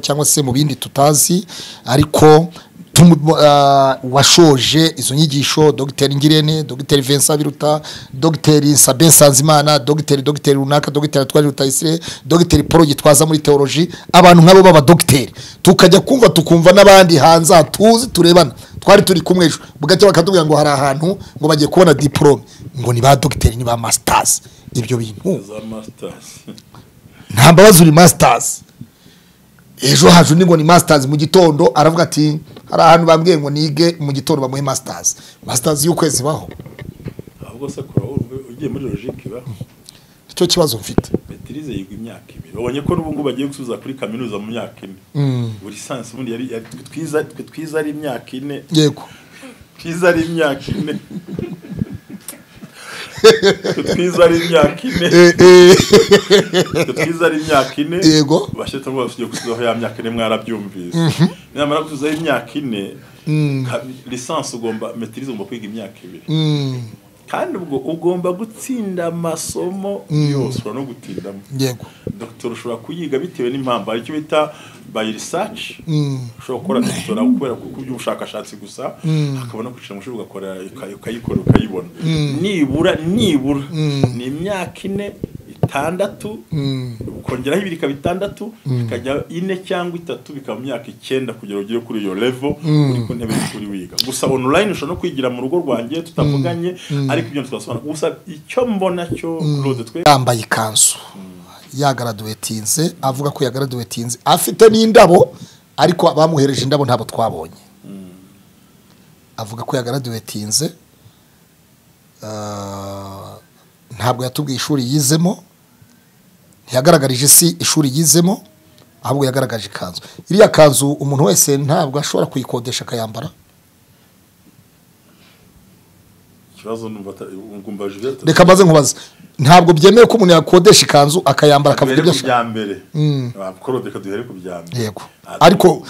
cyangwa se mu bindi tutazi ariko tumu- ah, washoje izo nyigisho dogiteri ngirente dogiteri vincent biruta dogiteri sabin nsanzimana dogiteri dogiteri runaka dogiteri atwari rutayisire dogiteri paul gitwaza muri teoloji abantu nk'abo b'abadogiteri tukajya kumva tukumva n'abandi hanze aha tuzi turebana twari turi kumwe ejo bugacya bakatubwira ngo hari ahantu ngo bagiye kubona diporome ngo ni ba dogiteri ni ba masitazi ibyo bintu za masitasi nta mbabazi uri masitazi ejo haje undi ngo ni masitazi mu gitondo aravuga ati hari ahantu bambwiye ngo nige mu gitondo bamuhe masitazi masitazi y'ukwezi baho ahubwo se kora urumva- ugiye muri logike ibaho icyo kibazo mfite betirize yiga imyaka ibiri ubonye ko n'ubu ngubu bagiye gusubiza kuri kaminuza mu myaka ine buri sansi ubundi yari yari- twe twiza twe twiza ari imyaka ine yego twiza ari imyaka ine Twe twiza ari imyaka ine Eh, eh, Twe twiza ari imyaka ine Yego. bashyitse ngo bafite gusubizaho ya myaka ine mwarabyumvise nyamara gusubizaho imyaka ine ka- lisansi ugomba metirize ugomba kwiga imyaka ibiri mm, kandi ubwo ugomba gutsinda amasomo yose ushobora no gutindamo yego dogiteri ushobora kuyiga bitewe n'impamvu hari icyo bita bayi risaci ushobora gukora dogitera kubera ku ku by'ubushakashatsi gusa hakaba no kwicara mu ishuri ugakora uka- ukayikora ukayibona nibura nibura ni imyaka ine itandatu ukongeraho ibiri ikaba itandatu ikajya ine cyangwa itatu bikaba imyaka icyenda kugira ngo ugere kuri iyo level uri ku ntebe y'ishuri wiga gusa online ushobora no kwigira mu rugo rwanjye tutavuganye ariko ibyo twasobanura gusa icyo mbona cyo Claude twe yambaye ikanzu yagaraduwetinze avuga ko yagaraduwetinze afite n'indabo ariko abamuhereje indabo ntabwo twabonye avuga ko yagaraduwetinze ah, ntabwo yatubwiye ishuri yizemo ntiyagaragarije isi ishuri yizemo ahubwo yagaragaje ikanzu iriya kanzu umuntu wese ntabwo ashobora kuyikodesha akayambara ikibazo numva ata- ngumva Juliette reka maze nkubaze ntabwo byemewe ko umuntu yakodesha ikanzu akayambara akavuga duhere ibyo ku ashaka bya mbere Claude reka duhere ku bya mbere yego Ah, ariko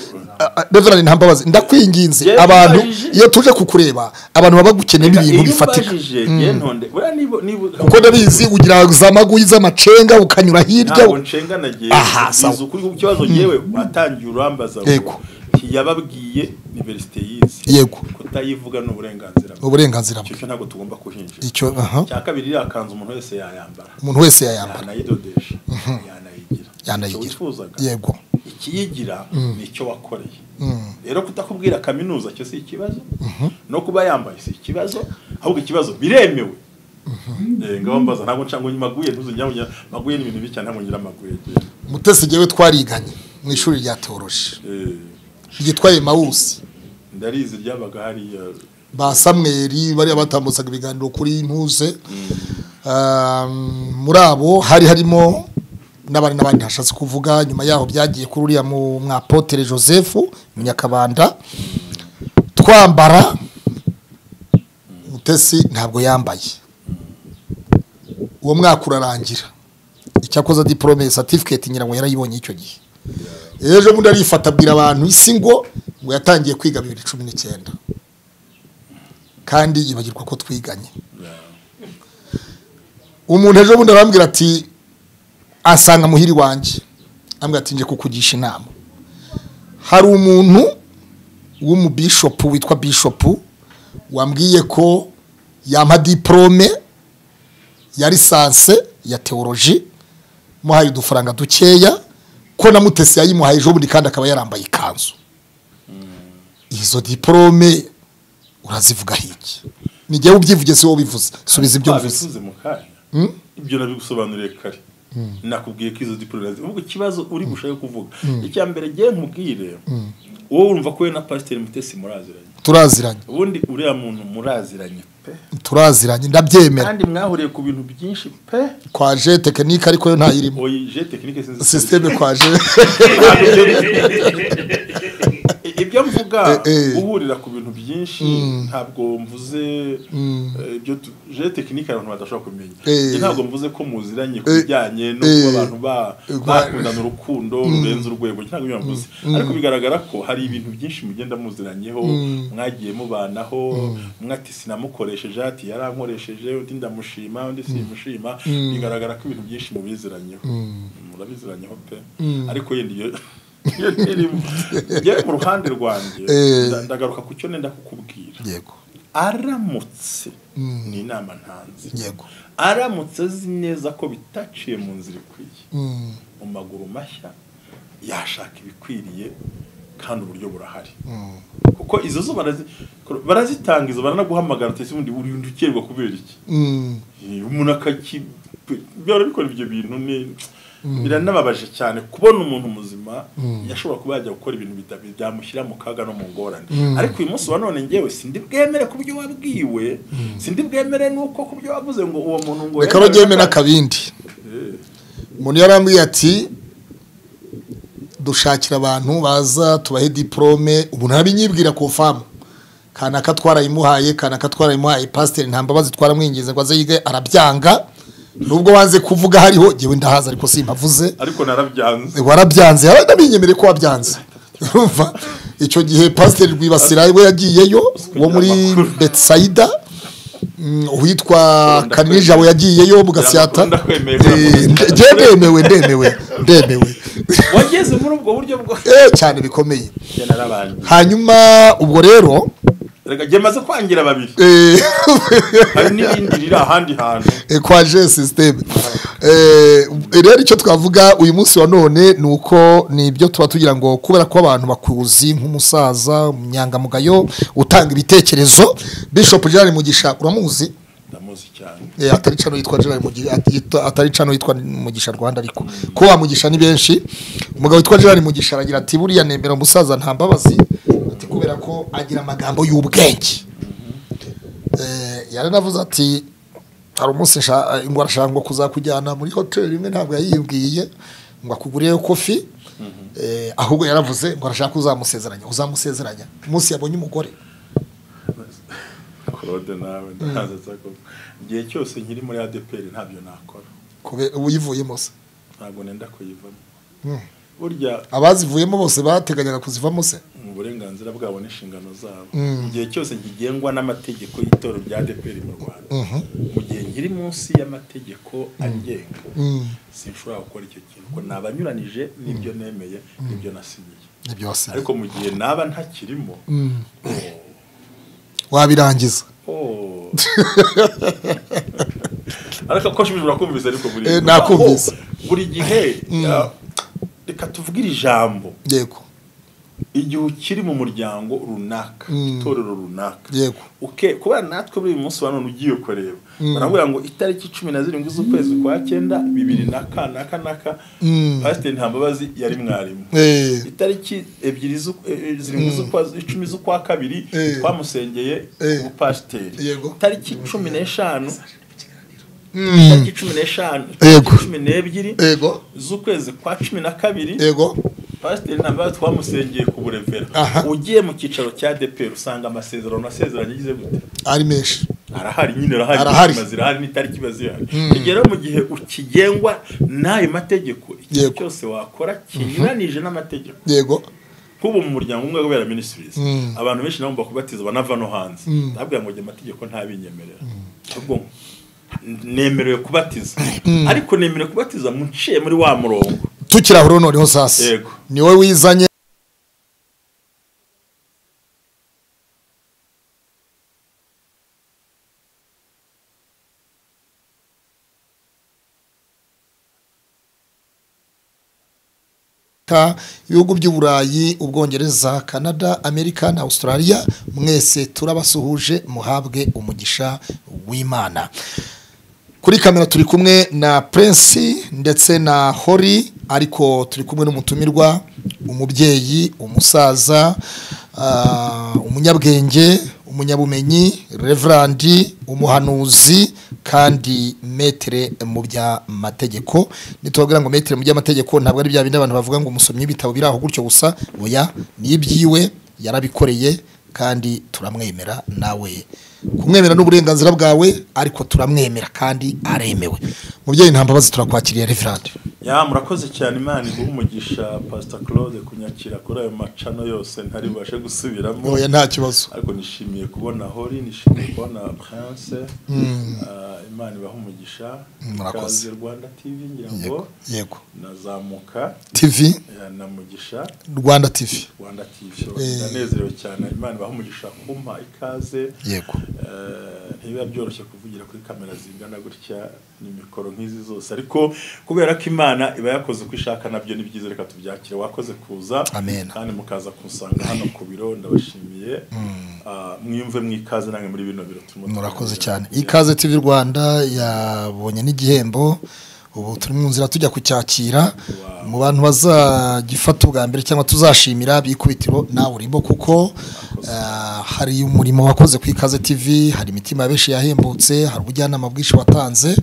reverani nta mbabazi ndakwinginze Yewe abantu mbajije. iyo tuje kukureba abantu baba bagukeneye Reka, ibintu iyo bifatika umbajije, njye ntonde buriya niba- niba kuko ndabizi ugira za maguyi z'amacenga ukanyura hirya ntabwo ncenga na jyewe Aha, sawa. biza ukuri ku kibazo yewe watangiye urambaza ngo Yego. ntiyababwiye iniverisite yize Yego. kutayivuga ni uburenganzira bwe uburenganzira icyo bwe cyo ntabwo tugomba kuhinjira icyo aha cya kabiri iriya kanzu umuntu wese yayambara umuntu wese yayambara yanayidodesha yanayigira icyo yanayigira wifuzaga yego ikiyigira ni icyo wakoreye rero kutakubwira kaminuza cyo si ikibazo no kuba yambaye si ikibazo ahubwo ikibazo biremewe Eh, ngaho mbaza ntabwo nca ngo maguye ntuzongera ngo nyira- maguye ni ibintu bibi cyane ntabwo ngira maguye mutesi ngewe twariganye mu ishuri rya teoroji Eh, ryitwa emawusi ndarizi ryabaga hariya ba samweri bariya batambutsaga ibiganiro kuri ntuze Ah, muri abo hari harimo n'abandi n'abandi hashatse kuvuga nyuma yaho byagiye kuri uriya mu mwapotere joseph munyakabanda twambara mutesi ntabwo yambaye uwo mwaka urarangira icyakoze diporome satifiketi ngira ngo yarayibonye icyo gihe ejo bundi arifata abwira abantu isi ngo ngo yatangiye kwiga bibiri cumi n'icyenda kandi yibagirwa ko twiganye umuntu ejo bundi arambwira ati asanga muhiri wanjye ambwira ati nje kukugisha inama hari umuntu w'umubishopu witwa bishopu wambwiye ko yampa diporome ya lisanse ya teoloji muhaye udufaranga dukeya ko na mutesi yayimuhaye ejo bundi kandi akaba yarambaye ikanzu izo diporome urazivuga hiki ni jyewe ubyivuge si wowe ubivuze subiza ibyo mvuze twabisubize mu kanya ibyo nabigusobanuriye kare nakubwiye ko izo diporome ubu ikibazo uri gushaka kuvuga icya mbere ngewe nkubwire wowe urumva ko we na pasiteri mutesi muraziranye turaziranye ubundi uriya muntu muraziranye pe turaziranye ndabyemera kandi mwahuriye ku bintu byinshi pe kwaje tekinike ariko yo ntayirimo oyi je tekinike sinzi sisiteme kwaje I- ibyo mvuga Eh, eh. guhurira ku bintu byinshi ntabwo mvuze eh, ibyo tu- je tekinike abantu badashobora kumenya Eh. Njye ntabwo mvuze ko muziranye ku Eh. bijyanye no Eh. kuba abantu ba- Eh, bakundana urukundo rurenze urwego ntabwo ibyo mvuze ariko bigaragara ko hari ibintu byinshi mugenda muziranyeho mwagiye mubanaho umwe ati sinamukoresheje ati yarankoresheje undi ndamushima undi simushima bigaragara ko ibintu byinshi mubiziranyeho murabiziranyeho pe ariko yenda iyo iyo ntirimo yewe mu ruhande rwanjye Eh. nda- ndagaruka ku cyo nenda kukubwira yego aramutse ni inama ntanze yego aramutse azi neza ko bitaciye mu nzira ikwiye Mm, mu maguru mashya yashaka ibikwiriye kandi uburyo burahari mm. kuko izo zo barazi- barazitanga izo baranaguhamagara utese ubundi uri uri ukerwa kubera iki Mm, Eh, umuntu akaki byora bikora ibyo bintu ni biranababaje cyane kubona umuntu muzima yashobora kuba yajya gukora ibintu bida- byamushyira mu kaga no mu ngorane ariko uyu munsi wa none ngewe sindi bwemere ku byo wabwiwe sindi bwemere nuko ku byo wavuze ngo uwo muntu ngo reka baryemera akabindi umuntu yarambwiye ati dushakira abantu baza tubahe diporome ubu ntabinyibwira ku famu kanaka twarayimuhaye kanaka twarayimuhaye pasiteri nta mbabazi twaramwinginze ngo aze yige arabyanga nubwo wanze kuvuga hariho ngewe ndahazi ariko simpavuze ariko narabyanze warabyanze yarabinyemere ko wabyanze urumva icyo gihe pasiteri rwibasira we yagiyeyo wo muri betsayida mm, uwitwa kanijabo yagiyeyo mu gasiyata ndakwemeye ko Eh, nde- nge- ndemewe ndemewe ndemewe wageze muri ubwo buryo bwo Eh, cyane bikomeye Njye narabangiye hanyuma ubwo rero reka njye maze kwangira babiri eh, hari n'irindi riri ahandi hantu eh, kwa je systeme Eh, rero icyo twavuga uyu munsi wa none ni uko ni ibyo tuba tugira ngo kubera ko abantu bakuzi nk'umusaza umunyangamugayo utanga ibitekerezo bishop gerard mugisha uramuzi ndamuzi cyane Eh, atari cano yitwa Gerard Mugisha atita- atari cano yitwa Mugisha Rwanda ariko ko wa Mugisha ni benshi umugabo witwa Gerard Mugisha aragira ati buriya nemera umusaza nta mbabazi ati kubera ko agira amagambo y'ubwenge eh yaranavuze ati hari umunsi nshaka ngo arashaka ngo kuzakujyana muri hoteli imwe ntabwo yayibwiye ngo akuguriye kofi eh ahubwo yaravuze ngo arashaka uzamusezeranya uzamusezeranya umunsi yabonye umugore claude nawe ndaza ko igihe cyose nkiri muri adeperi ntabyo nakora kubera uyivuyemo se ntabwo nenda kuyivamo Mm. burya abazivuyemo bose bateganyaga kuzivamo se mu burenganzira bwabo n'inshingano zabo Mm. mu gihe cyose nkigengwa n'amategeko y'itoro rya adeperi mu rwanda Mhm. mu gihe nkiri munsi y'amategeko agenga Mm. sinshobora gukora icyo kintu ko naba anyuranije n'ibyo nemeye n'ibyo nasinyiye ni byose ariko mu gihe naba ntakirimo wabirangiza Oh. ariko ko shibije urakumvise ariko buri Eh, nakumvise. Oh, buri gihe ya- reka tuvugire ijambo yego igihe ukiri mu muryango runaka Mm. itorero runaka yego uke kubera natwe buri munsi wa none ugiye kureba baravuga ngo itariki cumi na zirindwi z'ukwezi kwa cyenda bibiri na ka na ka na ka Mm. pasiteri ntambabazi yari mwarimu Eh, itariki ebyiri z'u- eh, zirindwi z'ukwa icumi z'ukwa kabiri Eh. twamusengeye Eh. ubupasiteri Yego. itariki cumi n'eshanu mm, itariki cumi n'eshanu Yego. itariki cumi n'ebyiri yego z'ukwezi kwa cumi na kabiri yego pasiteri ntambabazi twamusengeye ku burevera Aha. ugiye mu cyicaro cya deperi usanga amasezerano asezeranye agize gute ari menshi arahari nyine arahari Arahari. itariki zirahari n'itariki iba zihari igihe rero mu gihe ukigengwa n'ayo mategeko ikintu Yego. cyose wakora kinyuranije n'amategeko yego nk'ubu mu muryango umwe wabera ministries Mm. abantu benshi nabo bakubatiza banava no hanze ndabwira ngo njye amategeko ntabinyemerera ahubwo nemerewe kubatiza ariko nemerewe kubatiza mu nciye muri wa murongo tukirahura noneho sasa Yego. ni wowe wizanye Amerika, ibihugu by'uburayi ubwongereza canada amerika na australia mwese turabasuhuje muhabwe umugisha w'imana kuri kamera turi kumwe na prince ndetse na hori ariko turi kumwe n'umutumirwa umubyeyi umusaza ah, umunyabwenge umunyabumenyi reverandi umuhanuzi kandi metere mu by'amategeko nitubabwira ngo metere mu by'amategeko ntabwo ari bya bindi abantu bavuga ngo umusomyi w'ibitabo biri aho gutyo gusa oya ni iby'iwe yarabikoreye kandi turamwemera nawe kumwemera n'uburenganzira bwawe ariko turamwemera kandi aremewe mubyeyi nta mbabazi turakwakiriye reverandi ya murakoze cyane imana iguha umugisha pasita claude kunyakira kuri ayo macano yose ntari bubashe gusubiramo oya nta kibazo ariko nishimiye kubona hori nishimiye kubona prince Ah, imana ibaha umugisha Murakoze. ikaze rwanda tv ngira ngo yego nazamuka tv eh, na mugisha rwanda tv rwanda tv ndanezerewe cyane imana ibaha umugisha kumpa ikaze yego Eh, ntibiba byoroshye kuvugira kuri kamera zingana gutya ni mikoro nk'izi zose ariko kubera ko imana iba yakoze uko ishaka nabyo ni byiza reka tubyakire wakoze kuza Amen. kandi mukaza kunsanga hano ku biro ndabashimiye Ah, mwiyumve mwikaze namwe muri bino biro turimo murakoze tuganira. cyane ikaze tv rwanda yabonye n'igihembo ubu turi mu nzira tujya kucyakira mu bantu bazagifata ubwa mbere cyangwa tuzashimira bikubitiro nawe urimo kuko ah, hari umurimo wakoze ku ikaze tv hari imitima ya benshi yahembutse hari ubujyanama bwinshi watanze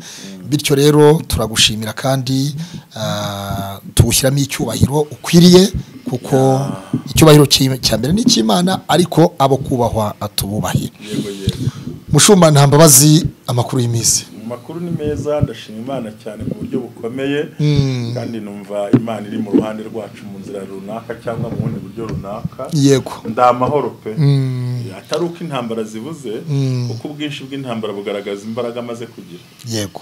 bityo rero turagushimira kandi ah, tuwushyiramo icyubahiro ukwiriye kuko icyubahiro cy'i- cya mbere ni icy'imana ariko abo kubahwa atububahe yego yego mushumba nta mbabazi amakuru y'iminsi mu makuru ni meza ndashima imana cyane mu buryo bukomeye kandi numva imana iri mu ruhande rwacu mu nzira runaka cyangwa mu bundi buryo runaka yego nda amahoro pe atari uko intambara zibuze kuko ubwinshi bw'intambara bugaragaza imbaraga amaze kugira yego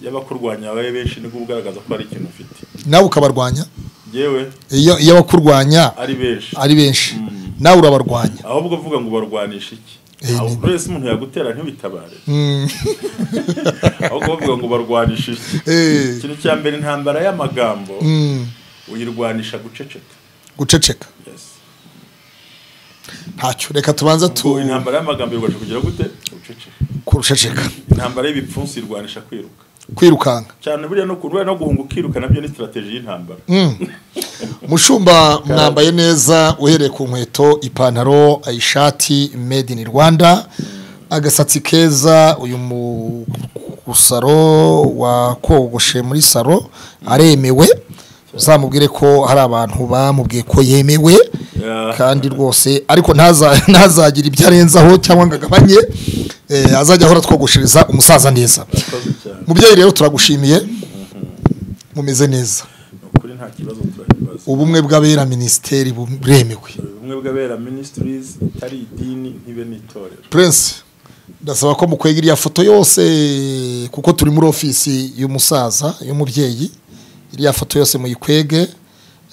yaba kurwanya abaye benshi nibwo ugaragaza ko hari ikintu ufite nawe ukabarwanya yewe iyo iyo abakurwanya ari benshi ari benshi nawe urabarwanya ahubwo uvuga ngo barwanisha iki Eh, aho ni- buri wese umuntu yagutera ntibitabare ahubwo bavuga ngo barwanisha iki Eh. ikintu cya mbere intambara y'amagambo uyirwanisha guceceka guceceka Yes. ntacyo reka tubanza tu Ubwo intambara y'amagambo irwanisha kugira gute guceceka kuruceceka intambara y'ibipfunsi irwanisha kwiruka kwirukanka cyane buriya no kurwara no guhunga ukiruka nabyo ni strategy y'intambara mushumba mwambaye neza uhereye ku nkweto ipantaro ishati made in rwanda agasatsi keza uyu musaro wakogoshe muri saro aremewe uzamubwire ko hari abantu bamubwiye ko yemewe Yeah. kandi rwose ariko ntaza- ntazagira ibyo arenzaho cyangwa ngo agabanye eh, azajya ahora twogoshereza umusaza neza Urakoze cyane mubyeyi rero turagushimiye mumeze neza ni ukuri nta kibazo turakibaza ubumwe bw'abera minisiteri buremewe ubumwe bw'abera ministries itari idini ntibe n'itorero prince ndasaba ko mukwega iriya foto yose kuko turi muri ofisi y'umusaza y'umubyeyi iriya foto yose muyikwege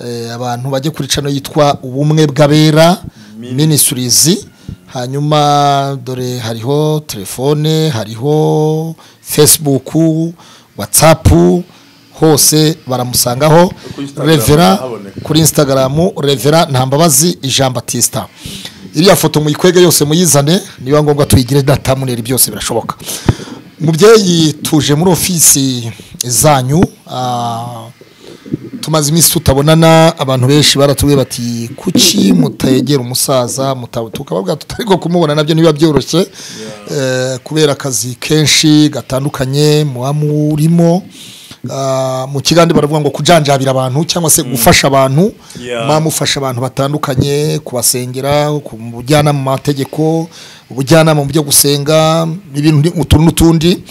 eh, abantu bajye kuri cano yitwa ubumwe bw'abera Min- minisitirizi hanyuma dore hariho telefone hariho facebook whatsapp hose baramusangaho Kuri Instagram revera haboneka. kuri instagram revera ntambabazi jean batista iriya foto muyikwege yose muyizane niba ngombwa tuyigire datamuneri byose birashoboka mubyeyi tuje muri ofisi zanyu ah, tumaze iminsi tutabonana abantu benshi baratubwiye bati kuki mutegera umusaza muta- tukababwira tutari bwo kumubona nabyo ntibiba byoroshye eh, kubera akazi kenshi gatandukanye muba murimo Ah, mu kigande baravuga ngo kujanjabira abantu cyangwa se gufasha abantu Yeah. muba mufasha abantu batandukanye kubasengera kubujyana mu mategeko ubujyanama mu byo gusenga ibintu utu n'utundi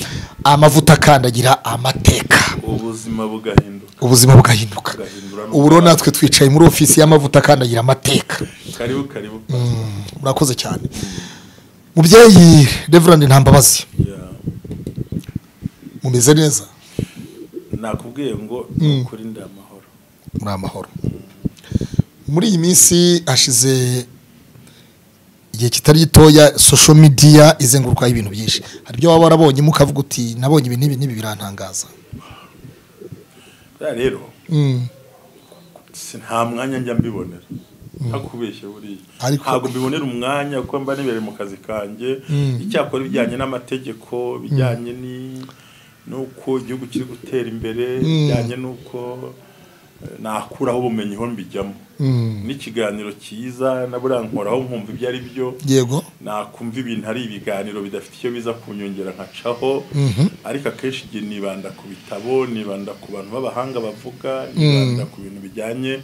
amavuta akandagira amateka ubuzima bugahinduka ubuzima bugahinduka Bugahindura n'ubwabo. ubu rero natwe twicaye muri ofisi y'amavuta akandagira amateka karibu karibu murakoze cyane mubyeyi reverandi ntambabazi Yeah. mumeze neza nakubwiye ngo ni ukuri ndi amahoro muri amahoro muri iyi minsi hashize igihe kitari gitoya sosho midiya izengurukaho ibintu byinshi hari ibyo waba warabonyemo ukavuga uti nabonye ibintu n'ibi n'ibi birantangaza buriya rero Mm. si nta mwanya njya mbibonera ntakubeshye buriya Ariko- ntabwo mbibonera umwanya kuko mba nibereye mu kazi kanjye icyakora ibijyanye n'amategeko bijyanye ni n'uko igihugu kiri gutera imbere bijyanye n'uko eh, nakuraho ubumenyi ho mbijyamo n'ikiganiro cyiza na buriya nkoraho nkumva ibyo ari byo yego nakumva ibintu ari ibiganiro bidafite icyo biza kunyongera nkacaho ariko akenshi igihe nibanda ku bitabo nibanda ku bantu b'abahanga bavuga nibanda ku bintu bijyanye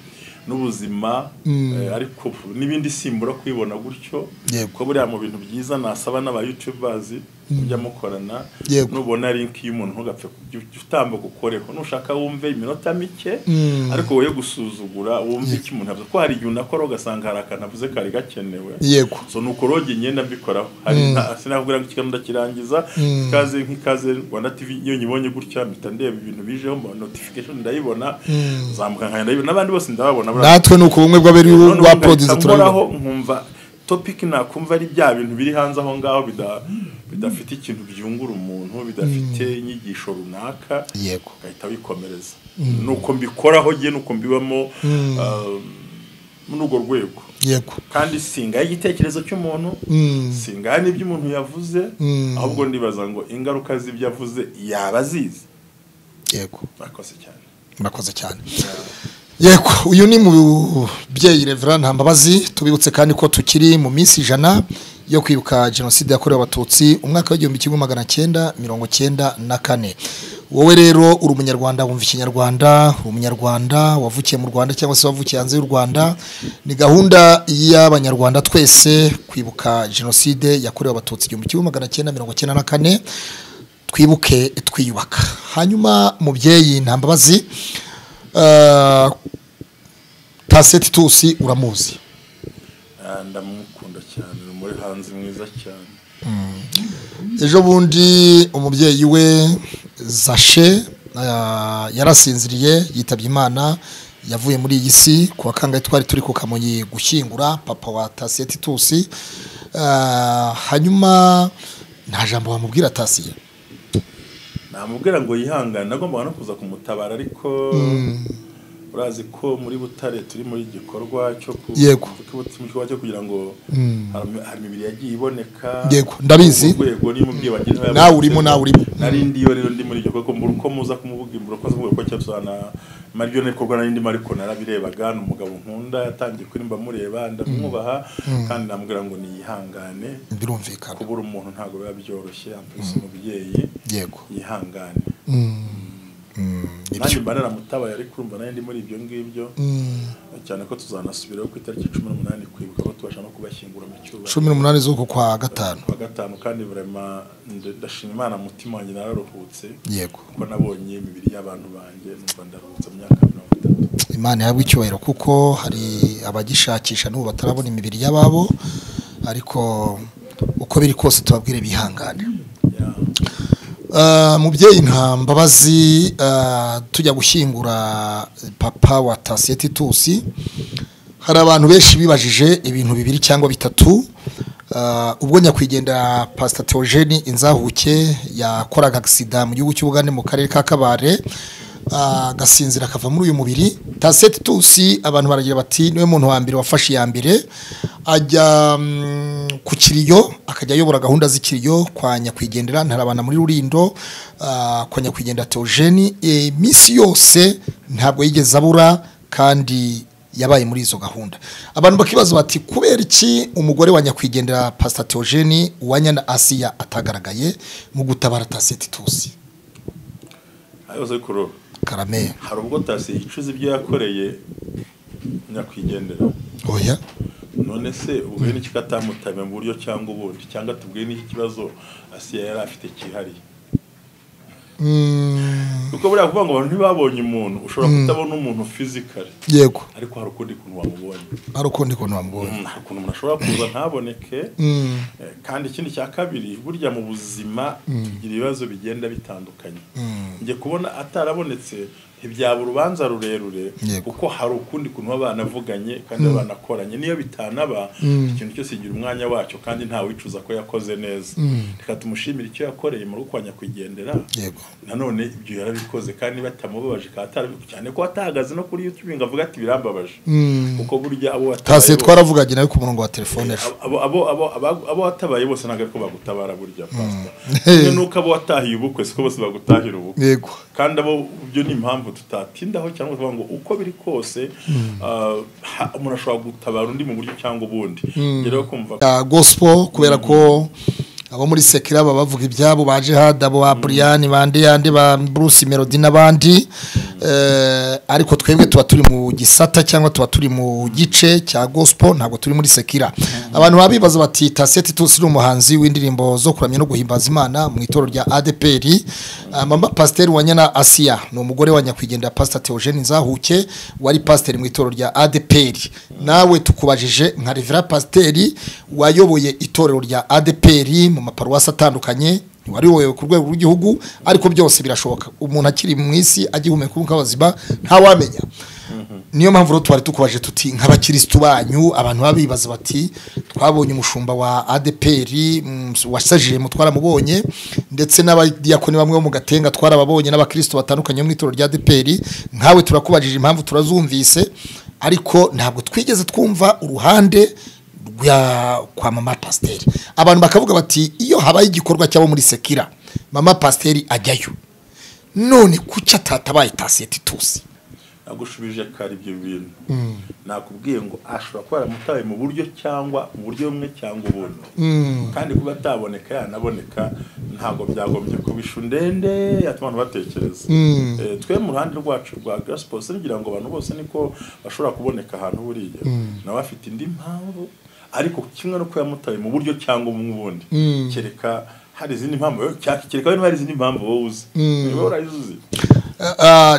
n'ubuzima eh, ariko n'ibindi simbura kubibona gutyo Yego. ko buriya mu bintu byiza nasaba n'aba youtubers mujya mukorana Yego. nubona link y'umuntu ntugapfe kujya utambuka ukoreho nushaka wumve iminota mike Mm. ariko woye gusuzugura wumve iki umuntu avuze ko hari igihe unakora ugasanga hari akantu avuze kari gakenewe yego so nuko roge ngenda mbikoraho hari nta- sinakubwira ngo ikiganiro ndakirangiza ikaze nk'ikaze rwanda tv iyo nyibonye gutya mpita ndeba ibintu bijeho mba- notification ndayibona nzamuka nkaya ndayibona n'abandi bose ndababona buriya- natwe ni uko bumwe bw'abari None ba ubu produce ngahita turabibona nkoraho nkumva topic nakumva ari bya bintu biri hanze aho ngaho bida- bidafite ikintu byungura umuntu bidafite inyigisho runaka yego ugahita wikomereza nuko mbikoraho jye nuko mbibamo ah, muri urwo rwego yego kandi singaye igitekerezo cy'umuntu Mm. singaye n'ibyo umuntu yavuze Mm. ahubwo ndibaza ngo ingaruka z'ibyo avuze yaba azizi yego bakoze cyane murakoze cyane yego uyu ni mu byeyi revera ntambabazi tubibutse kandi ko tukiri mu minsi ijana yo kwibuka jenoside yakorewe abatutsi umwaka w'igihumbi kimwe magana cyenda mirongo cyenda na kane wowe rero uri umunyarwanda wumva ikinyarwanda uri umunyarwanda wavukiye mu rwanda cyangwa se wavukiye hanze y'u rwanda ni gahunda y'abanyarwanda twese kwibuka jenoside yakorewe abatutsi igihumbi kimwe magana cyenda mirongo cyenda na kane twibuke twiyubaka hanyuma mubyeyi ntambabazi eh, taseti tusi uramuzi Ah, ndamukunda cyane ni muri hanze mwiza cyane ejo bundi umubyeyi we zashe eh, yarasinziriye yitabye imana yavuye muri iyi si ku wa kangahe twari turi ku kamonyi gushyingura papa wa tasiye titusi Eh, hanyuma nta jambo wamubwira tasiye namubwira ngo yihangane nagombaga no kuza kumutabara ariko urazi ko muri butare turi muri gikorwa cyo ku- Yego. cyo- mu gikorwa cyo kugira ngo hari hari imibiri yagiye iboneka Yego, ndabizi. Urwo rwego niyo umubyeyi wagize aho Nawe urimo, yabonetse. nawe urimo. nari ndiyo rero ndi muri iryo kuko mbura uko muza kumuvuga imbura uko azavuga ko cyabana maryo n'ikorwa nari ndimo ariko narabirebaga ni umugabo nkunda yatangiye kurimba mureba ndamwubaha kandi namubwira ngo niyihangane birumvikana kubura umuntu ntabwo biba byoroshye ampise umubyeyi yego yihangane nanjye nibyo mba naramutabaye ariko urumva nayo ndi muri ibyo ngibyo cyane ko tuzanasubiraho ku itariki cumi n'umunani kwibuka ko tubasha no kubashyingura mu cyubahiro cumi n'umunani z'uku kwa gatanu kuwa gatanu kandi burema nde- ndashima imana umutima wanjye nararuhutse yego kuko nabonye imibiri y'abantu banjye numva ndaruhutse mu myaka mirongo itatu imana yahabwa icyubahiro kuko hari abagishakisha n'ubu batarabona imibiri y'ababo ariko uko biri kose tubabwire bihangane Ya. Ah, mubyeyi nta mbabazi ah, tujya gushyingura papa wa tasiye titusi hari abantu benshi bibajije ibintu bibiri cyangwa bitatu Ah, ubwo nyakwigendera pasita teogeni inzahuke yakoraga agisida mu gihugu cy'ubugande mu karere ka kabare ah, agasinzira akava muri uyu mubiri tasiye titusi abantu baragira bati niwe muntu wa mbere wafashe iya mbere ajya mm, ku kiriyo akajya ayobora gahunda z'ikiriyo kwa nyakwigendera ntarabana muri rurindo ah, kwa nyakwigendera teogeni iminsi yose ntabwo yigeze abura kandi yabaye muri izo gahunda abantu bakibaza bati kubera iki umugore wa nyakwigendera pasita teogeni uwanya na asiya atagaragaye mu gutabara tasetitusi ayoze kuroba karame hari ubwo tasi yicuza ibyo yakoreye nyakwigendera oya none se ubwe n'iki katamutame mu buryo cyangwa ubundi cyangwa tubwiye n'iki kibazo asiya yari afite cyihariye Mm, kuko buriya kuvuga ngo abantu ntibabonye umuntu ushobora kutabona umuntu fizikari yego ariko hari ukundi kuntu wamubonye ari ukundi kuntu bamubonye Mm, hari ukuntu umuntu ashobora kuza ntaboneke Mm, Eh, kandi ikindi cya kabiri burya mu buzima tugira ibibazo bigenda bitandukanye njye kubona atarabonetse ntibyaba urubanza rurerure Yego. kuko hari ukundi kuntu baba banavuganye kandi baba banakoranye niyo bitanaba ikintu cyose kigira umwanya wacyo kandi nta wicuza ko yakoze neza reka tumushimire icyo yakoreye mu rugo kwa nyakwigendera yego nanone ibyo yarabikoze kandi batamubabaje kandi atarabikoze cyane ko atahagaze no kuri youtube ngo avuga ati birambabaje kuko burya abo tasiye watabayeho- twaravuganye nawe ku murongo wa telefone ejo abo abo abo- abo- abo watabaye bose ntabwo ariko bagutabara burya pastor kimwe n'uko abo watahiye ubukwe siko bose bagutahira ubukwe yego kandi abo byo ni impamvu tutatindaho cyangwa tuvuga ngo uko biri kose ah, ha- umuntu ashobora gutabara undi mu buryo cyangwa ubundi rero kumva ya gospel kubera ko abo muri sekira baba bavuga ibyabo baje hada abo ba Brian bande yande ba Bruce Melody n'abandi ariko twebwe tuba turi mu gisata cyangwa tuba turi mu gice cya gospel ntabwo turi muri sekira abantu baba bibaza bati taseti tusi ni umuhanzi w'indirimbo zo kuramya no guhimbaza imana mu itorero rya adpr mama pasiteri wa nyana asiya ni umugore wa nyakwigendera pasita teogene nzahuke wari pasiteri mu itorero rya adpr nawe tukubajije nka revera pasiteri wayoboye itorero rya adpr mu maparuwasi atandukanye wari wowe ku rwego rw'igihugu ariko byose birashoboka umuntu akiri mu isi agihumeka umwuka w'ubuzima ntawamenya niyo mpamvu rero twari tukubaje tuti nk'abakirisitu banyu abantu baba bibaza bati twabonye umushumba wa adeperi wasajije mu twaramubonye ndetse n'abadiyakoni bamwe bo mu gatenga twarababonye n'abakirisitu batandukanye mu itorero rya adeperi nkawe turakubajije impamvu turazumvise ariko ntabwo twigeze twumva uruhande rwa kwa mama pasiteri abantu bakavuga bati iyo habaye igikorwa cyabo muri sekira mama pasiteri ajyayo none kuki atatabaye taseti tuzi nagushubije kare ibyo bintu nakubwiye ngo ashobora kuba yaramutaye mu buryo cyangwa mu buryo bumwe cyangwa ubundi kandi kuba ataboneka yanaboneka ntabwo byagombye kuba ishu ndende yatuma abantu batekereza twe mu ruhande rwacu rwa gasipo ngira ngo abantu bose niko bashobora kuboneka ahantu buriya nawe afite indi mpamvu ariko kimwe no yamutaye mu buryo cyangwa mu bundi kereka hari izindi mpamvu kereka niba hari izindi mpamvu wowe uzi niba urayizi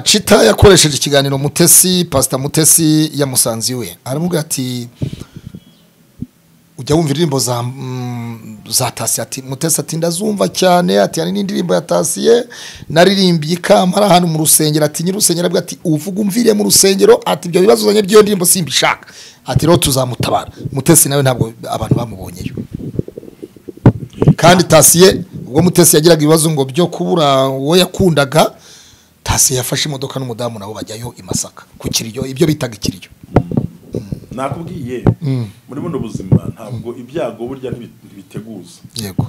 cita yakoresheje ikiganiro mutesi pasita mutesi ya musanzi we aravuga ati ujya wumva indirimbo za za tasi ati mutesi ati ndazumva cyane ati hari n'indirimbo ya tasiye naririmbiye ikamba ari ahantu mu rusengero ati nyir'urusengero avuga ati uvuga umvire mu rusengero ati ibyo bibazo uzanye by'iyo ndirimbo simbishaka ati rero tuzamutabara mutesi nawe ntabwo abantu bamubonyeyo kandi tasiye ubwo mutesi yagiraga ibibazo ngo byo kubura uwo yakundaga tasiye yafashe imodoka n'umudamu nabo bajyayo i masaka ku kiryo ibyo bitaga ikiryo nakubwiye muri buno buzima ntabwo ibyago burya ntibiteguza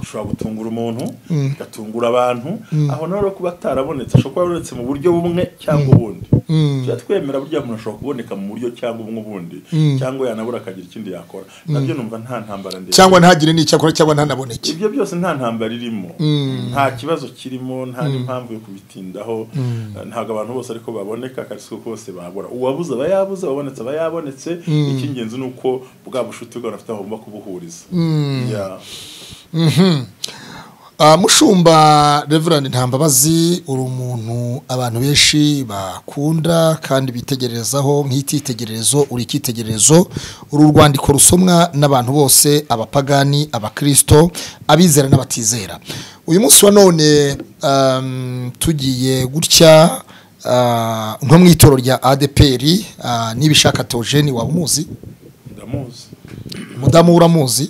ushobora gutungura umuntu ugatungura abantu aho nawe kuba atarabonetse ashobora kuba abonetse mu buryo bumwe cyangwa ubundi tujya twemera burya umuntu ashobora kuboneka mu buryo cyangwa ubumwe ubundi cyangwa yanabura akagira ikindi yakora nabyo numva nta ntambara ndende cyangwa ntagire n'icyo akora cyangwa ntanaboneke ibyo byose nta ntambara irimo nta kibazo kirimo nta n'impamvu yo kubitindaho ntabwo abantu bose ariko baboneka kandi si bose babura uwabuze aba yabuze uwabonetse aba yabonetse icy'ingenzi ni uko bwa bushuti bw'abantu bafite aho bagomba kubuhuriza mushumba reverandi ntambabazi uri umuntu abantu benshi bakunda kandi bitegererezaho nk'icyitegererezo uri icyitegererezo uri urwandiko rusomwa n'abantu bose abapagani abakirisito abizera n'abatizera uyu munsi wa none tugiye gutya nko mu itoro rya adeperi n'ibishaka teogene waba umuzi ndamuzi umudamu uramuzi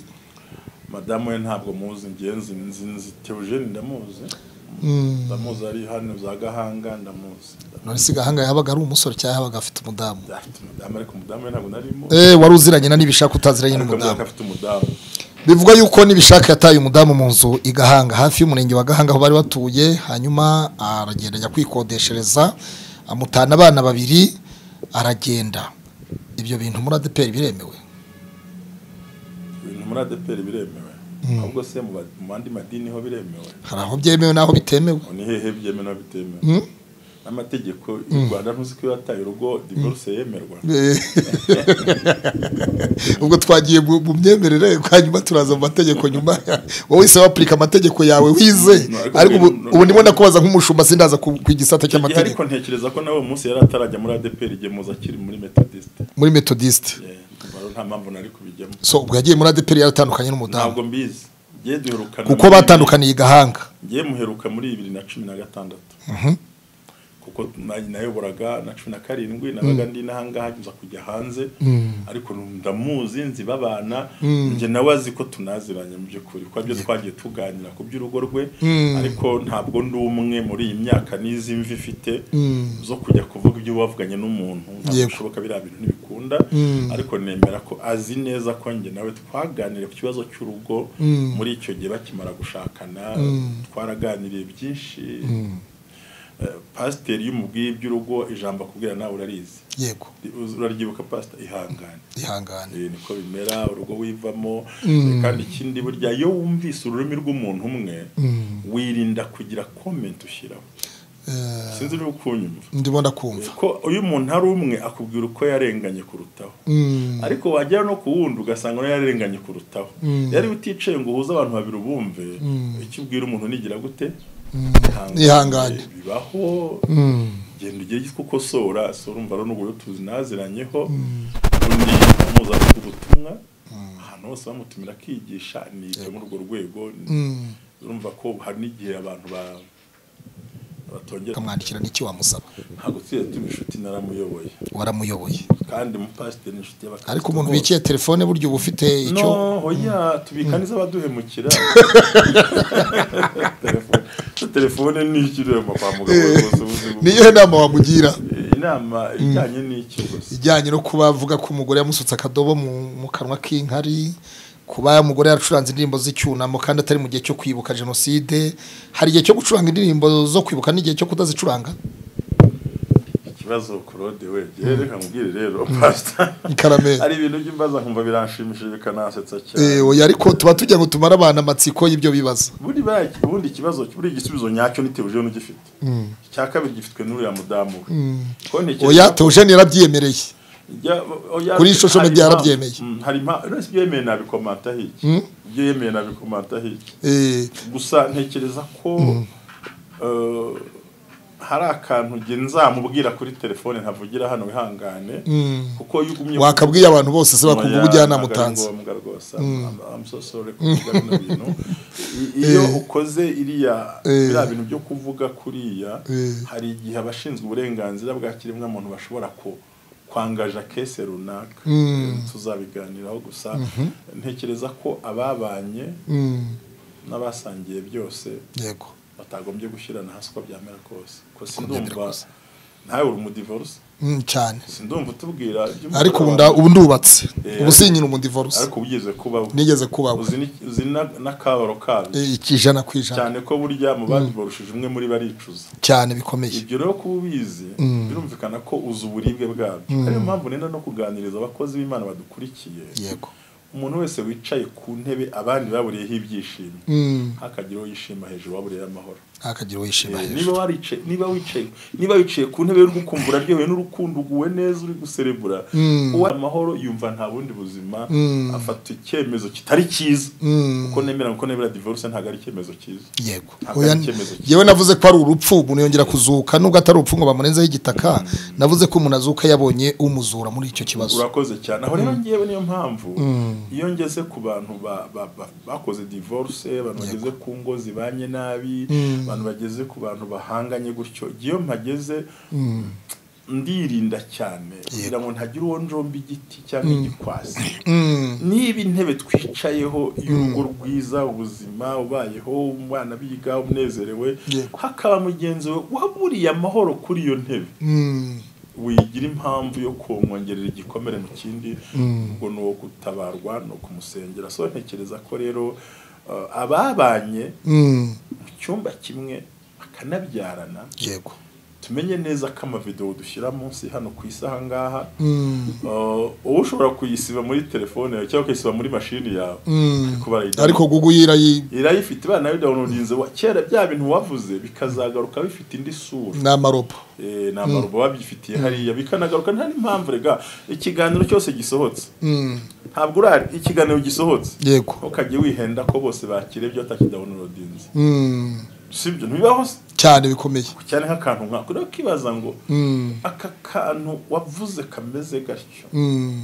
madamu we ntabwo muzi ngenzi nzi teogene ndamuzi ndamuzi ari hano za gahanga ndamuzi none si gahanga yabaga ari umusore cyangwa yabaga afite umudamu afite umudamu ariko umudamu we ntabwo narimo eee wari uziranye na n'ibishaka utaziranye n'umudamu afite umudamu bivugwa yuko n'ibishaka yataye umudamu mu nzu i gahanga hafi y'umurenge wa gahanga aho bari batuye hanyuma aragenda ajya kwikodeshereza amutana abana babiri aragenda ibyo bintu muri adeperi biremewe ibintu muri adeperi biremewe ahubwo se mu bandi madini ho biremewe hari aho byemewe n'aho bitemewe ni hehe byemewe n'aho bitemewe amategeko y'u rwanda ntuzi ko iyo wataye urugo divorce yemerwa ubwo twagiye mu myemerere hanyuma turaza mu mategeko nyuma wowe se wapurika amategeko yawe wize ariko ubu ndimo ndakubaza nk'umushumba sindaza ku igisata cy'amategeko ariko ntekereza ko nawe munsi yari atarajya muri adeperi igihe muza akiri muri metodiste muri metodiste nta mpamvu nari kubijyamo so ubwo yagiye muri adeperi yaratandukanye n'umudamu ntabwo mbizi kuko batandukaniye i gahanga ngiye muheruka muri bibiri na cumi na gatandatu kuko nayoboraga na cumi na karindwi nabaga ndi n'ahangaha nza kujya hanze ariko ndamuzi nzi babana njye nawe azi ko tunaziranye mu by'ukuri kuko byo twagiye tuganira ku by'urugo rwe ariko ntabwo ndi umwe muri iyi myaka n'izi mvi ifite zo kujya kuvuga ibyo wavuganye n'umuntu ntabwo bishoboka biriya bintu ntibikunda ariko nemera ko azi neza ko njye nawe twaganiriye ku kibazo cy'urugo muri icyo gihe bakimara gushakana twaraganiriye byinshi pasiteri y'umubwiye iby'urugo ijambo akubwira nawe urarizi yego uraryibuka pasita ihangane ihangane niko bimera urugo wivamo kandi ikindi burya iyo wumvise ururimi rw'umuntu umwe wirinda kugira komenti ushyiraho sinzi niba ukunyumva ndimo ndakumva ko iyo umuntu ari umwe akubwira uko yarenganye kurutaho ariko wagera no ku wundi ugasanga nawe yararenganye kurutaho yari uticaye ngo uhuze abantu babiri ubumve icyo ubwira umuntu nigira gute Ihangane. bibaho genda ugiye gitwa ukosora so urumva rero n'uburyo tuzinaziranyeho undi amuzanira ubutumwa ahantu hose bamutumira akigisha ni ibyo muri urwo rwego urumva ko hari n'igihe abantu ba- batongera ukamwandikira n'icyo wamusaba ntabwo tujya tuba inshuti naramuyoboye waramuyoboye kandi umupasiteri ni inshuti y'abakristo ariko umuntu bose. wikiye telefone burya uba ufite icyo no oya tubika neza abaduhemukira Telefone- telefone ni iki ureba kwa muganga rwose ubuzima niyo nama wamugira inama ijyanye n'iki gusa ijyanye no kuba avuga ko umugore yamusutse akadobo mu mu kanwa k'inkari kuba umugore yaracuranze indirimbo z'icyunamo kandi atari mu gihe cyo kwibuka jenoside hari igihe cyo gucuranga indirimbo zo kwibuka n'igihe cyo kutazicuranga ikibazo claude we rero reka nkubwire rero pastor Karame. hari ibintu by'imbaza nkumva biranshimishije bikanansetsa cyane Eh, oya ariko tuba tugira ngo tumare abantu amatsiko y'ibyo bibazo buri ba- ubundi ikibazo buri igisubizo nyacyo nitebujeho n'ugifite icya kabiri gifitwe n'uriya mudamu we ko ntekereza oya ko- teujeni yarabyemereye Ya- oya- Kuri social hari media impamvu- yarabyemeye. Mm, hari impamvu uretse ibyo yemeye nabikomanta hirya ibyo yemeye nabikomanta hirya Eh, gusa ntekereza ko eh, hari akantu njye nzamubwira kuri telefone ntavugira hano wihangane kuko iyo ugumye wakabwiye abantu bose se bakumva Oya, ubujyanama ntabwo ari utanze ngombwa rwose I'm- I'm so sorry kuvuga bino bintu I- iyo ukoze iriya Eh. biriya bintu byo kuvuga kuriya Eh. hari igihe abashinzwe uburenganzira bwa kiremwa muntu bashobora ku kwangaja kese runaka tuzabiganiraho gusa ntekereza ko ababanye Mm, n'abasangiye byose yego batagombye gushyirana hasi uko byamera kose ko byamera sindumva kose. ntawe uri umudivorce Mm, cyane sindumva utubwira iby'umugore ariko ubu wawe. nda- ubu ndubatse Eh, ubu sinyina umudivorce ariko ubigeze kubaho nigeze kubaho uzi ni- uzi na- n'akabaro kabyo Eh, ijana ku ijana cyane ko burya mu babiborushije umwe muri baricuza cyane bikomeye ibyo rero kuba ubizi birumvikana ko uzi uburibwe bwabyo ariyo mpamvu nenda no kuganiriza abakozi b'imana badukurikiye yego umuntu wese wicaye ku ntebe abandi baburiyeho ibyishimo Mm, hakagira uwo yishima hejuru waburiyeho amahoro ntakagira uwo yishima Eh, hejuru niba waricaye niba wicaye niba wicaye ku ntebe uri gukumbura aryohewe n'urukundo uguwe neza uri guserebura uwa amahoro yumva nta bundi buzima afata icyemezo kitari cyiza kuko nemera kuko nemera divorce ntabwo ari icyemezo cyiza yego Ntabwo oya ari icyemezo cyiza. yewe navuze ko ari urupfu umuntu yongera kuzuka nubwo atari urupfu ngo bamurenzeho igitaka navuze ko umuntu azuka yabonye umuzura muri icyo kibazo urakoze cyane aho rero ngewe niyo mpamvu iyo ngeze ku bantu ba- ba- ba- bakoze divorce abantu bageze ku ngo zibanye nabi abantu bageze ku bantu bahanganye gutyo iyo mpageze ndirinda cyane kugira ngo ntagira uwo njomba igiti cyangwa igikwasi niba intebe twicayeho y'urugo rwiza ubuzima ubayeho umwana biga unezerewe Yego. hakaba mugenzi we waburiye amahoro kuri iyo ntebe Mm, wigira impamvu yo kumwongerera igikomere mu kindi ubwo ni uwo gutabarwa ni ukumusengera so ntekereza ko rero uh, ababanye mm, mu cyumba kimwe bakanabyarana yego tumenye neza ko amavidewo dushyira munsi hano ku isi aha ngaha Mm, uh, uba ushobora kuyisiba muri telefone yawe cyangwa ukayisiba muri mashini yawe mm. ariko barayidawuniroda. ariko guguyira yi- irayifite ibana bayidawunodinze kera bya bintu wavuze bikazagaruka bifite indi sura ni amarobo Eh, ni amarubo babyifitiye hariya bikanagaruka nta n'impamvu rega ikiganiro cyose gisohotse Mm, ntabwo urari ikiganiro gisohotse yego ukajya wihenda ko bose bakira ibyo atakidawunirodinze Mm, sibyo ntibibaho se. cyane bikomeye cyane nk'akantu nkako rero ukibaza ngo Mm, aka kantu wavuze kameze gatyo mm,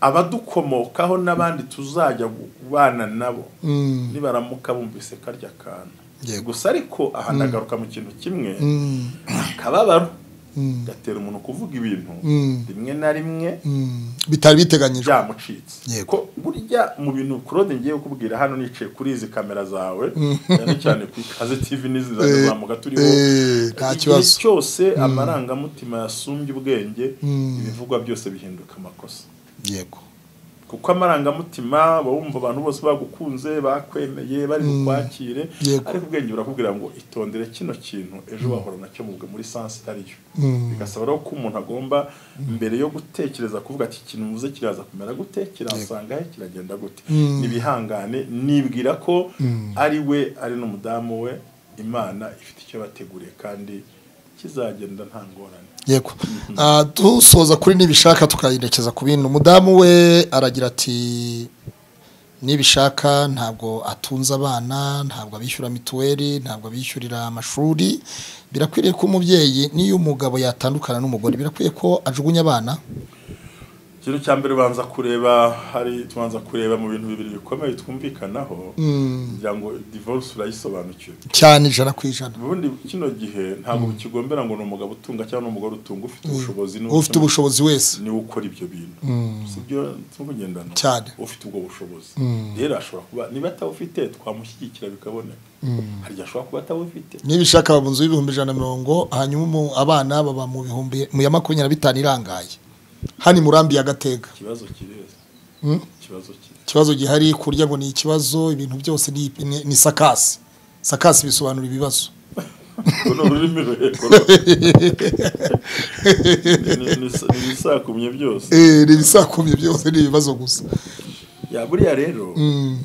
abadukomokaho n'abandi tuzajya kubana nabo mm, nibaramuka bumvise karya kantu Yego. gusa ariko aha ndagaruka mu kintu kimwe mm, akababaro Mm. gatera umuntu kuvuga ibintu Mm. rimwe na rimwe mm. bitari biteganyijwe byamucitse Yego. ko burya mu bintu Claude ngiye kukubwira hano nicaye kuri izi kamera zawe cyane cyane ku ikaze TV n'izi Eh, zazamuka turiho eh, nta kibazo. igihe cyose amarangamutima yasumbye ubwenge ibivugwa byose bihinduka amakosa yego kuko amarangamutima uba wumva abantu bose bagukunze bakwemeye bari bukwakire Yego. ariko ubwenge burakubwira ngo itondere kino kintu ejo wahora nacyo mu muri sansi itariyo Mm. bigasaba rero ko umuntu agomba mbere yo gutekereza kuvuga ati ikintu mvuze kiraza kumera gute kirasanga he kiragenda gute nibihangane nibwira ko ari we ari n'umudamu we imana ifite icyo yabateguriye kandi kizagenda nta ngorane yego Ah, dusoza kuri nibishaka tukayerekeza ku bintu umudamu we aragira ati nibishaka ntabwo atunze abana ntabwo abishyura mituweli ntabwo abishyurira amashuri birakwiriye ko umubyeyi n'iyo umugabo yatandukana n'umugore birakwiye ko ajugunya abana ikintu cya mbere ubanza kureba hari tubanza kureba mu bintu bibiri bikomeye twumvikanaho kugira ngo divorce urayisobanukiwe cyane ijana ku ijana ubundi kino gihe ntabwo kigombera ngo ni umugabo utunga cyangwa ni umugore utunga ufite ubushobozi n'ubukemwa- ufite ubushobozi wese niwe ukora ibyo bintu si byo tugendana Cyane. ufite ubwo bushobozi rero ashobora kuba niba atabufite twamushyigikira bikaboneka hari igihe ashobora kuba atabufite nibishaka baba mu nzu y'ibihumbi ijana na mirongo hanyuma umu- abana baba mu bihumbi mu ya makumyabiri na bitanu irangaye hano imurambi ya gatega ikibazo kireza ikibazo kiri ikibazo gihari kurya ngo ni ikibazo ibintu byose ni, ni, ni sakasi sakasi bisobanura ibibazo urwo ni ururimi ruheko Ni- ni- ni ibisakumye byose Eh, ni ibisakumye byose ni ibibazo gusa ya buriya rero Mm,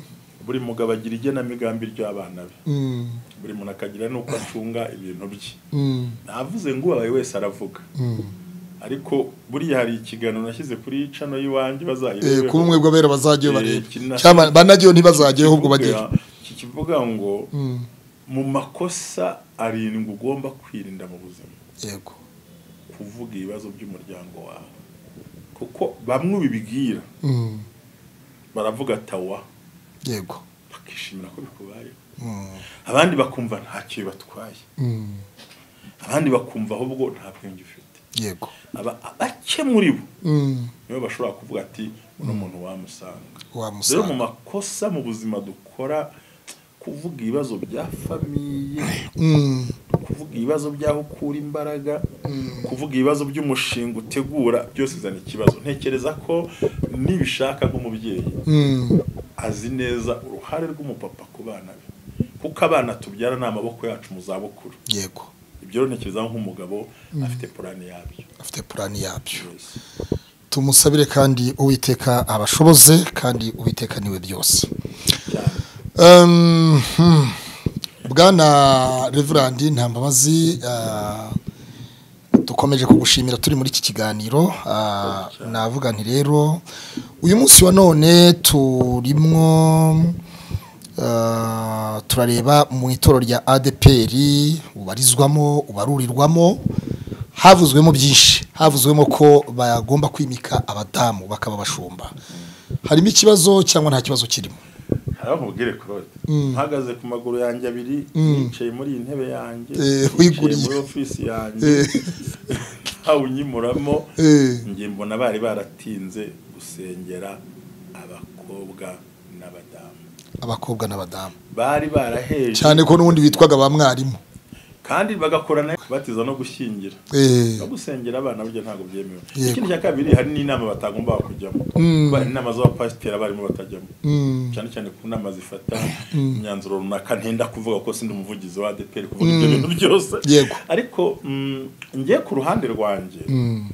buri mugabo agira igenamigambi ry'abana be mm, buri muntu akagira n'uko acunga ibintu bye mm, navuze ngo ubaye wese aravuga mm. ariko buriya hari ikiganiro nashyize kuri cano y'iwanjye Eh, bazayirebeho kuri umwe bw'abera bazajyeyo Eh, barebe kina- cyangwa banajyeyo ntibazajyeyo ahubwo bajyeyo iki kivuga ngo Mm, mu makosa arindwi ugomba kwirinda mu buzima yego kuvuga ibibazo by'umuryango wawe kuko bamwe ubibwira Mm, baravuga atawa yego bakishimira ko bikubayeho Mm, abandi bakumva ntacyo bibatwaye mm, abandi bakumva ahubwo nta bwenge ufite yego aba bake muri bo Mm, nibo bashobora kuvuga ati uno muntu wamusanga rero mu wamusanga makosa mu buzima dukora kuvuga ibibazo bya famiye Mm, kuvuga ibibazo by'aho ukura imbaraga kuvuga ibibazo by'umushinga utegura byose bizana ikibazo ntekereza ko nibishaka nk'umubyeyi mm. azi neza uruhare rw'umupapa ku bana be kuko abana tubyara ni amaboko yacu mu zabukuru yego ibyo rero ntekereza nk'umugabo afite purani yabyo afite purani yabyo Yes. tumusabire kandi uwiteka abashoboze kandi uwiteka niwe byose cyane Um, hmm. bwana reverandi ntambabazi ah, dukomeje kugushimira turi muri iki kiganiro ah, navuga nti rero uyu munsi wa none turimwo ah, turareba mu itorero rya adpr ubarizwamo ubarurirwamo havuzwemo byinshi havuzwemo ko bagomba kwimika abadamu bakaba bashumba harimo ikibazo cyangwa nta kibazo kirimo hariho nkubwire claude mpagaze ku maguru yanjye abiri nicaye muri iyi ntebe yanjye Eh, nicaye wiguriye. muri ofisi yanjye ntawe unyimuramo Eh. njye mbona bari baratinze gusengera abakobwa n'abadamu abakobwa n'abadamu bari baraheje cyane ko n'ubundi bitwaga ba mwarimu kandi bagakora na kubatiza no gushyingira Eh, no gusengera abana burya ntabwo byemewe Yego. ikindi cya kabiri hari n'inama batagomba kujyamo kuba hari inama z'abapasiteri abarimu batajyamo mm, cyane cyane ku nama zifata imyanzuro runaka ntenda kuvuga ko sindi umuvugizi wa ADPR kuvuga ibyo bintu byose Yego. ariko mm, ngiye ku ruhande rwanjye mm,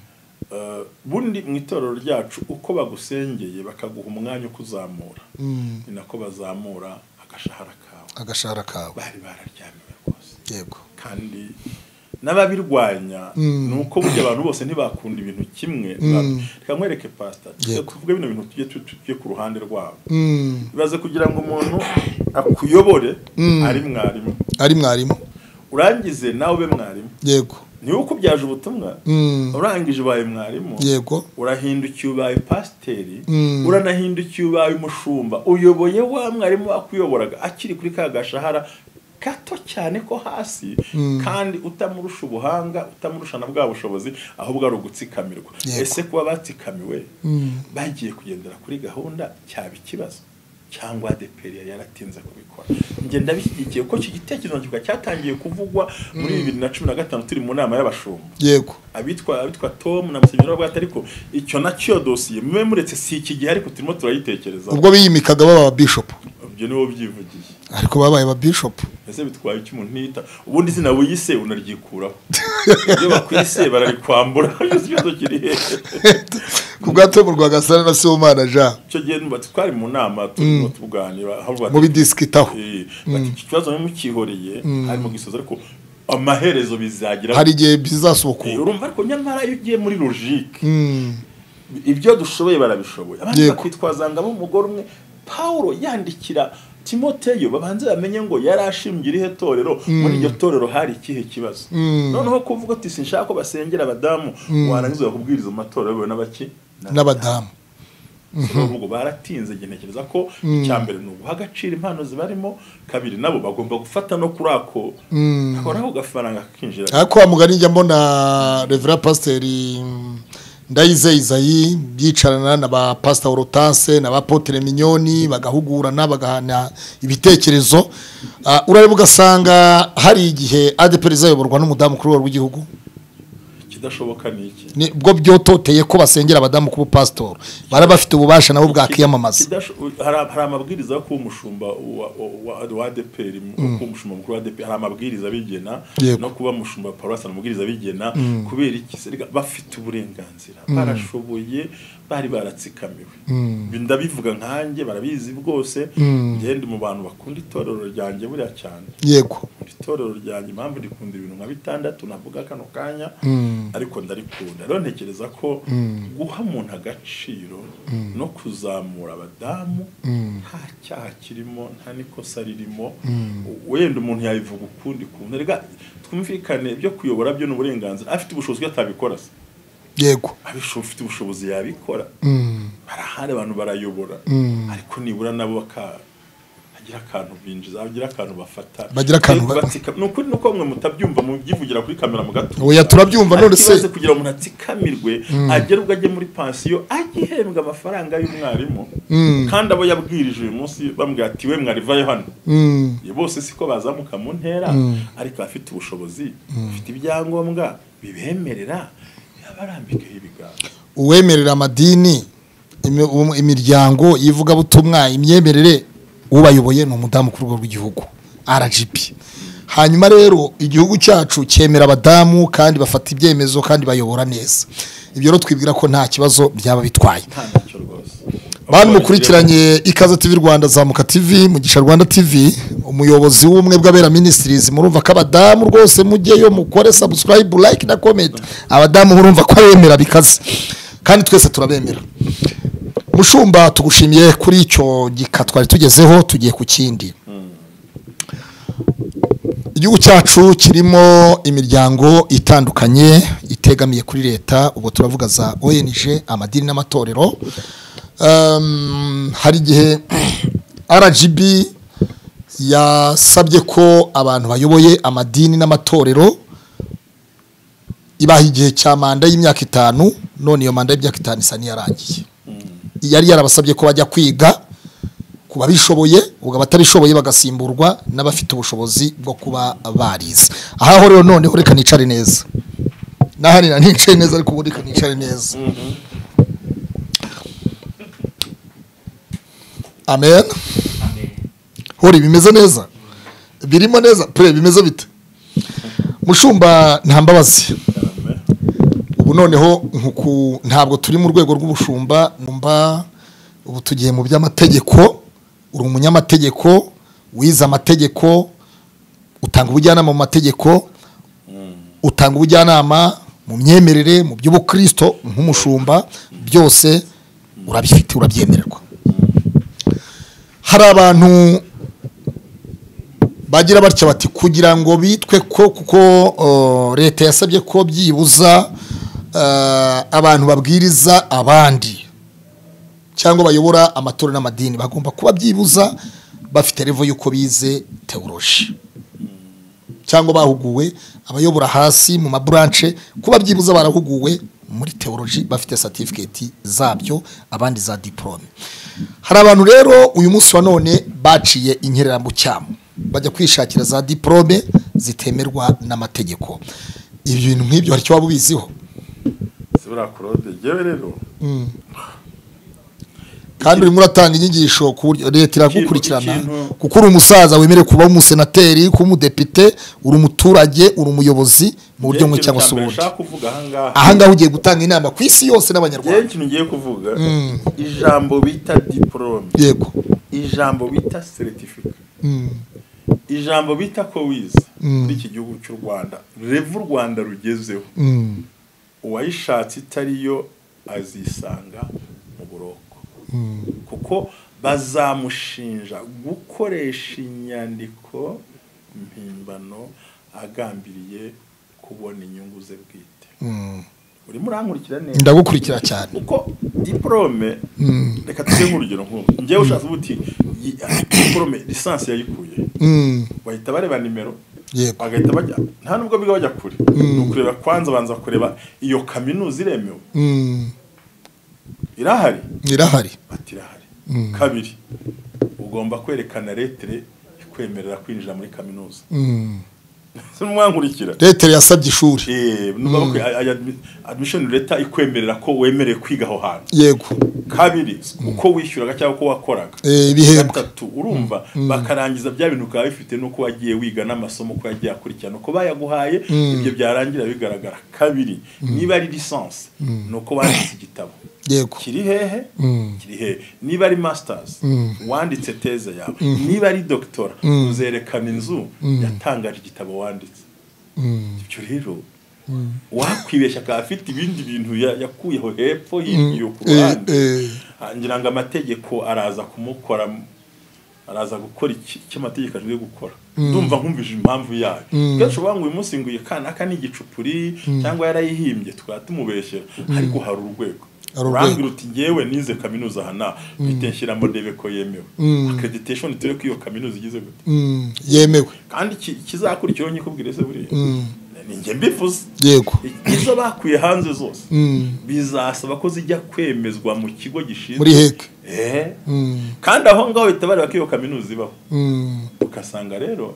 eh, bundi mu itorero ryacu uko bagusengeye bakaguha umwanya ukuzamura mm, ni nako bazamura agashahara kawe agashahara kawe bari bararyamiwe rwose yego kandi n'ababirwanya Mm. ni uko burya abantu bose ntibakunda ibintu kimwe reka nkwereke pasita Yego. tuvuge bino bintu tujye tu- tujye ku ruhande rwabo Mm, ibaze kugira ngo umuntu akuyobore ari mwarimu ari mwarimu urangize nawe ube mwarimu yego niwe ukubyaje ubutumwa Mm. urangije ubaye mwarimu yego urahindukiye ubaye pasiteri Mm. uranahindukiye ubaye umushumba uyoboye wa mwarimu wakuyoboraga akiri kuri ka gashahara gato cyane ko hasi kandi utamurusha ubuhanga utamurusha na bwa bushobozi ahubwo ari ugutsikamirwa Yego. ese kuba batsikamiwe Mm. bagiye kugendera kuri gahunda cyaba ikibazo cyangwa ADPR yari yaratinze kubikora njye ndabishyigikiye ko iki gitekerezo kiba cyatangiye kuvugwa muri bibiri na cumi na gatanu turi mu nama y'abashumba yego abitwa abitwa Tom na Musenyeri wabwate ariko icyo nacyo dosiye mube muretse si iki gihe ariko turimo turayitekerezaho ubwo biyimikaga baba ababishopu ibyo nibo byivugiye ariko babaye ba bishop ese bitwaye icyo umuntu ntiyita ubundi izina wiyise unaryikuraho iyo bakwise bararikwambura ikibazo kiri hejuru ku bwato mu rwagasana na Sibomana Jean icyo gihe twari mu nama turimo tuganira aho bati- mu bidisikitaho Eh, bati, iki kibazo mukihoreye hari mu gisozi ariko amaherezo bizagira hari igihe bizasohoka Eh, urumva ariko nyamara iyo ugiye muri logique Mm. ibyo dushoboye barabishoboye abandi Yego. bakitwaza ngabo umugore umwe pawulo yandikira timoteyo babanze bamenye ngo yari ashimbye irihe torero muri iryo torero hari ikihe kibazo noneho kuvuga ati sinshaka ko basengera abadamu warangiza bakubwiriza amatorero biwe n'abaki n'abadamu ubwo baratinze njye ntekereza ko icya mbere ni uguha agaciro impano zibarimo kabiri nabo bagomba gufata no kuri ako ako nako gafaranga kinjira ariko wa mugani njya mbona revera pasiteri mm, ndayize izayi yicarana na ba pasita orotanse na ba potere minyoni bagahugurana bagahana ibitekerezo Ah, urareba ugasanga hari igihe adeperi zayoborwa n'umudamu kuri rwego rw'igihugu ikidashoboka ni iki Ni- bwo byototeye ko basengera abadamu kuba pasitori baraba bafite ububasha nabo bwakwiyamamaza Kidasho- hari hari amabwiriza yo kuba umushumba wa- wa- wa ADPR kuba umushumba mukuru wa ADPR hari amabwiriza bigena Yego. no kuba umushumba wa paruwasi hari amabwiriza bigena kubera iki se? Erega bafite uburenganzira barashoboye bari baratsikamiwe Ibi ndabivuga nkanjye barabizi bwose njye ndi mu bantu bakunda itorero ryanjye buriya cyane yego Nkunda itorero ryanjye impamvu rikunda ibintu nka bitandatu navuga kano kanya ariko ndarikunda rero ntekereza ko guha umuntu agaciro no kuzamura abadamu nta cyaha kirimo nta n'ikosa ririmo wenda umuntu yabivuga ukundi kuntu rega twumvikane ibyo kuyobora byo ni uburenganzira afite ubushobozi ko atabikora se yego abisho- ufite ubushobozi yabikora barahari abantu barayobora ariko nibura nabo baka hagira akantu binjiza hagira akantu bafata Bagira akantu Ariko ba- batsikam- ni ukuri nuko mwe mutabyumva mubyivugira kuri kamera mu gatuza oya turabyumva none Ariko ikibazo se kugira ngo umuntu atsikamirwe agere ubwo ajye muri pansiyo ajye ahembwa amafaranga y'umwarimu kandi abo yabwirije uyu munsi bambwira ati we mwarivayo hano Mm, Iyo bose siko bazamuka mu ntera ariko abafite ubushobozi bafite ibyangombwa bibemerera yabarambikeho ibiganza uwemerera amadini imi- um- imiryango yivugabutumwa imyemerere ubayoboye ni umudamu ku rwego rw'igihugu rgb hanyuma rero igihugu cyacu cyemera abadamu kandi bafata ibyemezo kandi bayobora neza ibyo rero twibwira ko nta kibazo byaba bitwaye nta ntacyo rwose bantu mukurikiranye ikaze tv rwanda zamuka tv mugisha rwanda tv umuyobozi w'ubumwe bw'abera ministries murumva ko abadamu rwose mujyeyo mukore subscribe like na comment abadamu murumva ko abemera bikaze kandi twese turabemera mushumba tugushimiye kuri icyo gika twari tugezeho tugiye ku kindi igihugu cyacu kirimo imiryango itandukanye itegamiye kuri leta ubwo turavuga za ONG amadini n'amatorero Um, hari igihe RGB yasabye ko abantu bayoboye amadini n'amatorero ibaha igihe cya manda y'imyaka itanu none iyo manda y'imyaka itanu isa n'iyarangiye yari yarabasabye ko bajya kwiga ku babishoboye ubwo abatabishoboye bagasimburwa n'abafite ubushobozi bwo kuba barize ahaho rero noneho reka nicare neza nahanira nicare neza ariko ubu reka nicare neza amen hori bimeze neza birimo neza pure bimeze bite mushumba nta mbabazi cyane ubu noneho nkuku ntabwo turi mu rwego rw'ubushumba numva ubu tugiye mu by'amategeko uri umunyamategeko wize amategeko utanga ubujyanama mu mategeko utanga ubujyanama mu myemerere mu by'ubukristo nk'umushumba byose urabifite urabyemererwa hari abantu bagira batya bati kugira ngo bitwe ko kuko uh, leta yasabye ko byibuza uh, abantu babwiriza abandi cyangwa bayobora amatora n'amadini bagomba kuba byibuza bafite revo y'uko bize teoroji cyangwa bahuguwe abayobora hasi mu maburanche kuba byibuza barahuguwe muri teoroji bafite satifiketi zabyo abandi za diporome hari abantu rero uyu munsi wa none baciye inkerera mu cyamu bajya kwishakira za diporome zitemerwa n'amategeko ibi bintu nk'ibyo hari icyo waba ubiziho zibura kurode yewe rero kandi urimo uratanga inyigisho ku buryo leta iragukurikirana ikintu- kuko uri umusaza wemerewe kuba umusenateri kuba umudepite uri umuturage uri umuyobozi mu buryo bumwe cyangwa se ubundi nshaka kuvuga ahangaha ahangaha ugiye gutanga inama ku isi yose rero n'abanyarwanda ikintu ngiye kuvuga ijambo bita diporome yego ijambo bita seritifika Mm. ijambo bita ko wize muri iki gihugu cy'u rwanda revu u rwanda rugezeho Mm. uwayishatse itariyo azisanga mu buroko kuko bazamushinja gukoresha inyandiko mpimbano agambiriye kubona inyungu ze bwite Mm. urimo urankurikira neza ndagukurikira cyane uko diporome reka tuge nk'urugero nk'ubu njyewe ushatse ubuti yi- diporome lisansi yayikuye Mm. bahita bareba nimero yego bagahita bajya nta nubwo biga bajya kure ni ukureba kwanza banza kureba iyo kaminuza iremewe Mm. irahari irahari bati irahari kabiri ugomba kwerekana letire ikwemerera kwinjira muri kaminuza Mm. mwankurikira leta yasabye ishuri Eh, nuba bakwe- aya- admission leta ikwemerera ko wemerewe kwiga aho hantu yego kabiri uko wishyuraga cyangwa uko wakoraga Eh, ibihembo gatatu urumva bakarangiza bya bintu ukaba bifite nuko wagiye wiga n'amasomo uko yagiye akurikirana uko bayaguhaye ibyo byarangira bigaragara kabiri niba ari lisansi ni uko wanditse igitabo yego kiri hehe kiri hehe niba ari masters wanditse teze yawe niba ari doctora uzerekana inzu yatangaje igitabo wanditse ibyo rero wakwibeshya akaba afite ibindi bintu ya- yakuyeho hepfo hirya ku Eh, ruhande eh, Ah, ngira ngo amategeko araza kumukora araza gukora iki icyo amategeko agiye gukora ndumva nkumvije impamvu yayo kenshi uvuga ngo uyu munsi ngo iyi kana aka ni igicupuri cyangwa yarayihimbye tukaba tumubeshyera ariko hari urwego Hari urwego. urambwira uti ngewe nize kaminuza aha naha bite nshyira modeve ko yemewe accreditation turi ko iyo kaminuza igize gute mm, yemewe kandi iki- ikizakurikiyeho nyikubwire se buriya ni njye mbivuze yego izo bakuye hanze zose Mm. bizasaba ko zijya kwemezwa mu kigo gishinzwe muri heke Eh. Mm. kandi aho ngaho bahita bareba ko iyo kaminuza ibaho Mm. ugasanga rero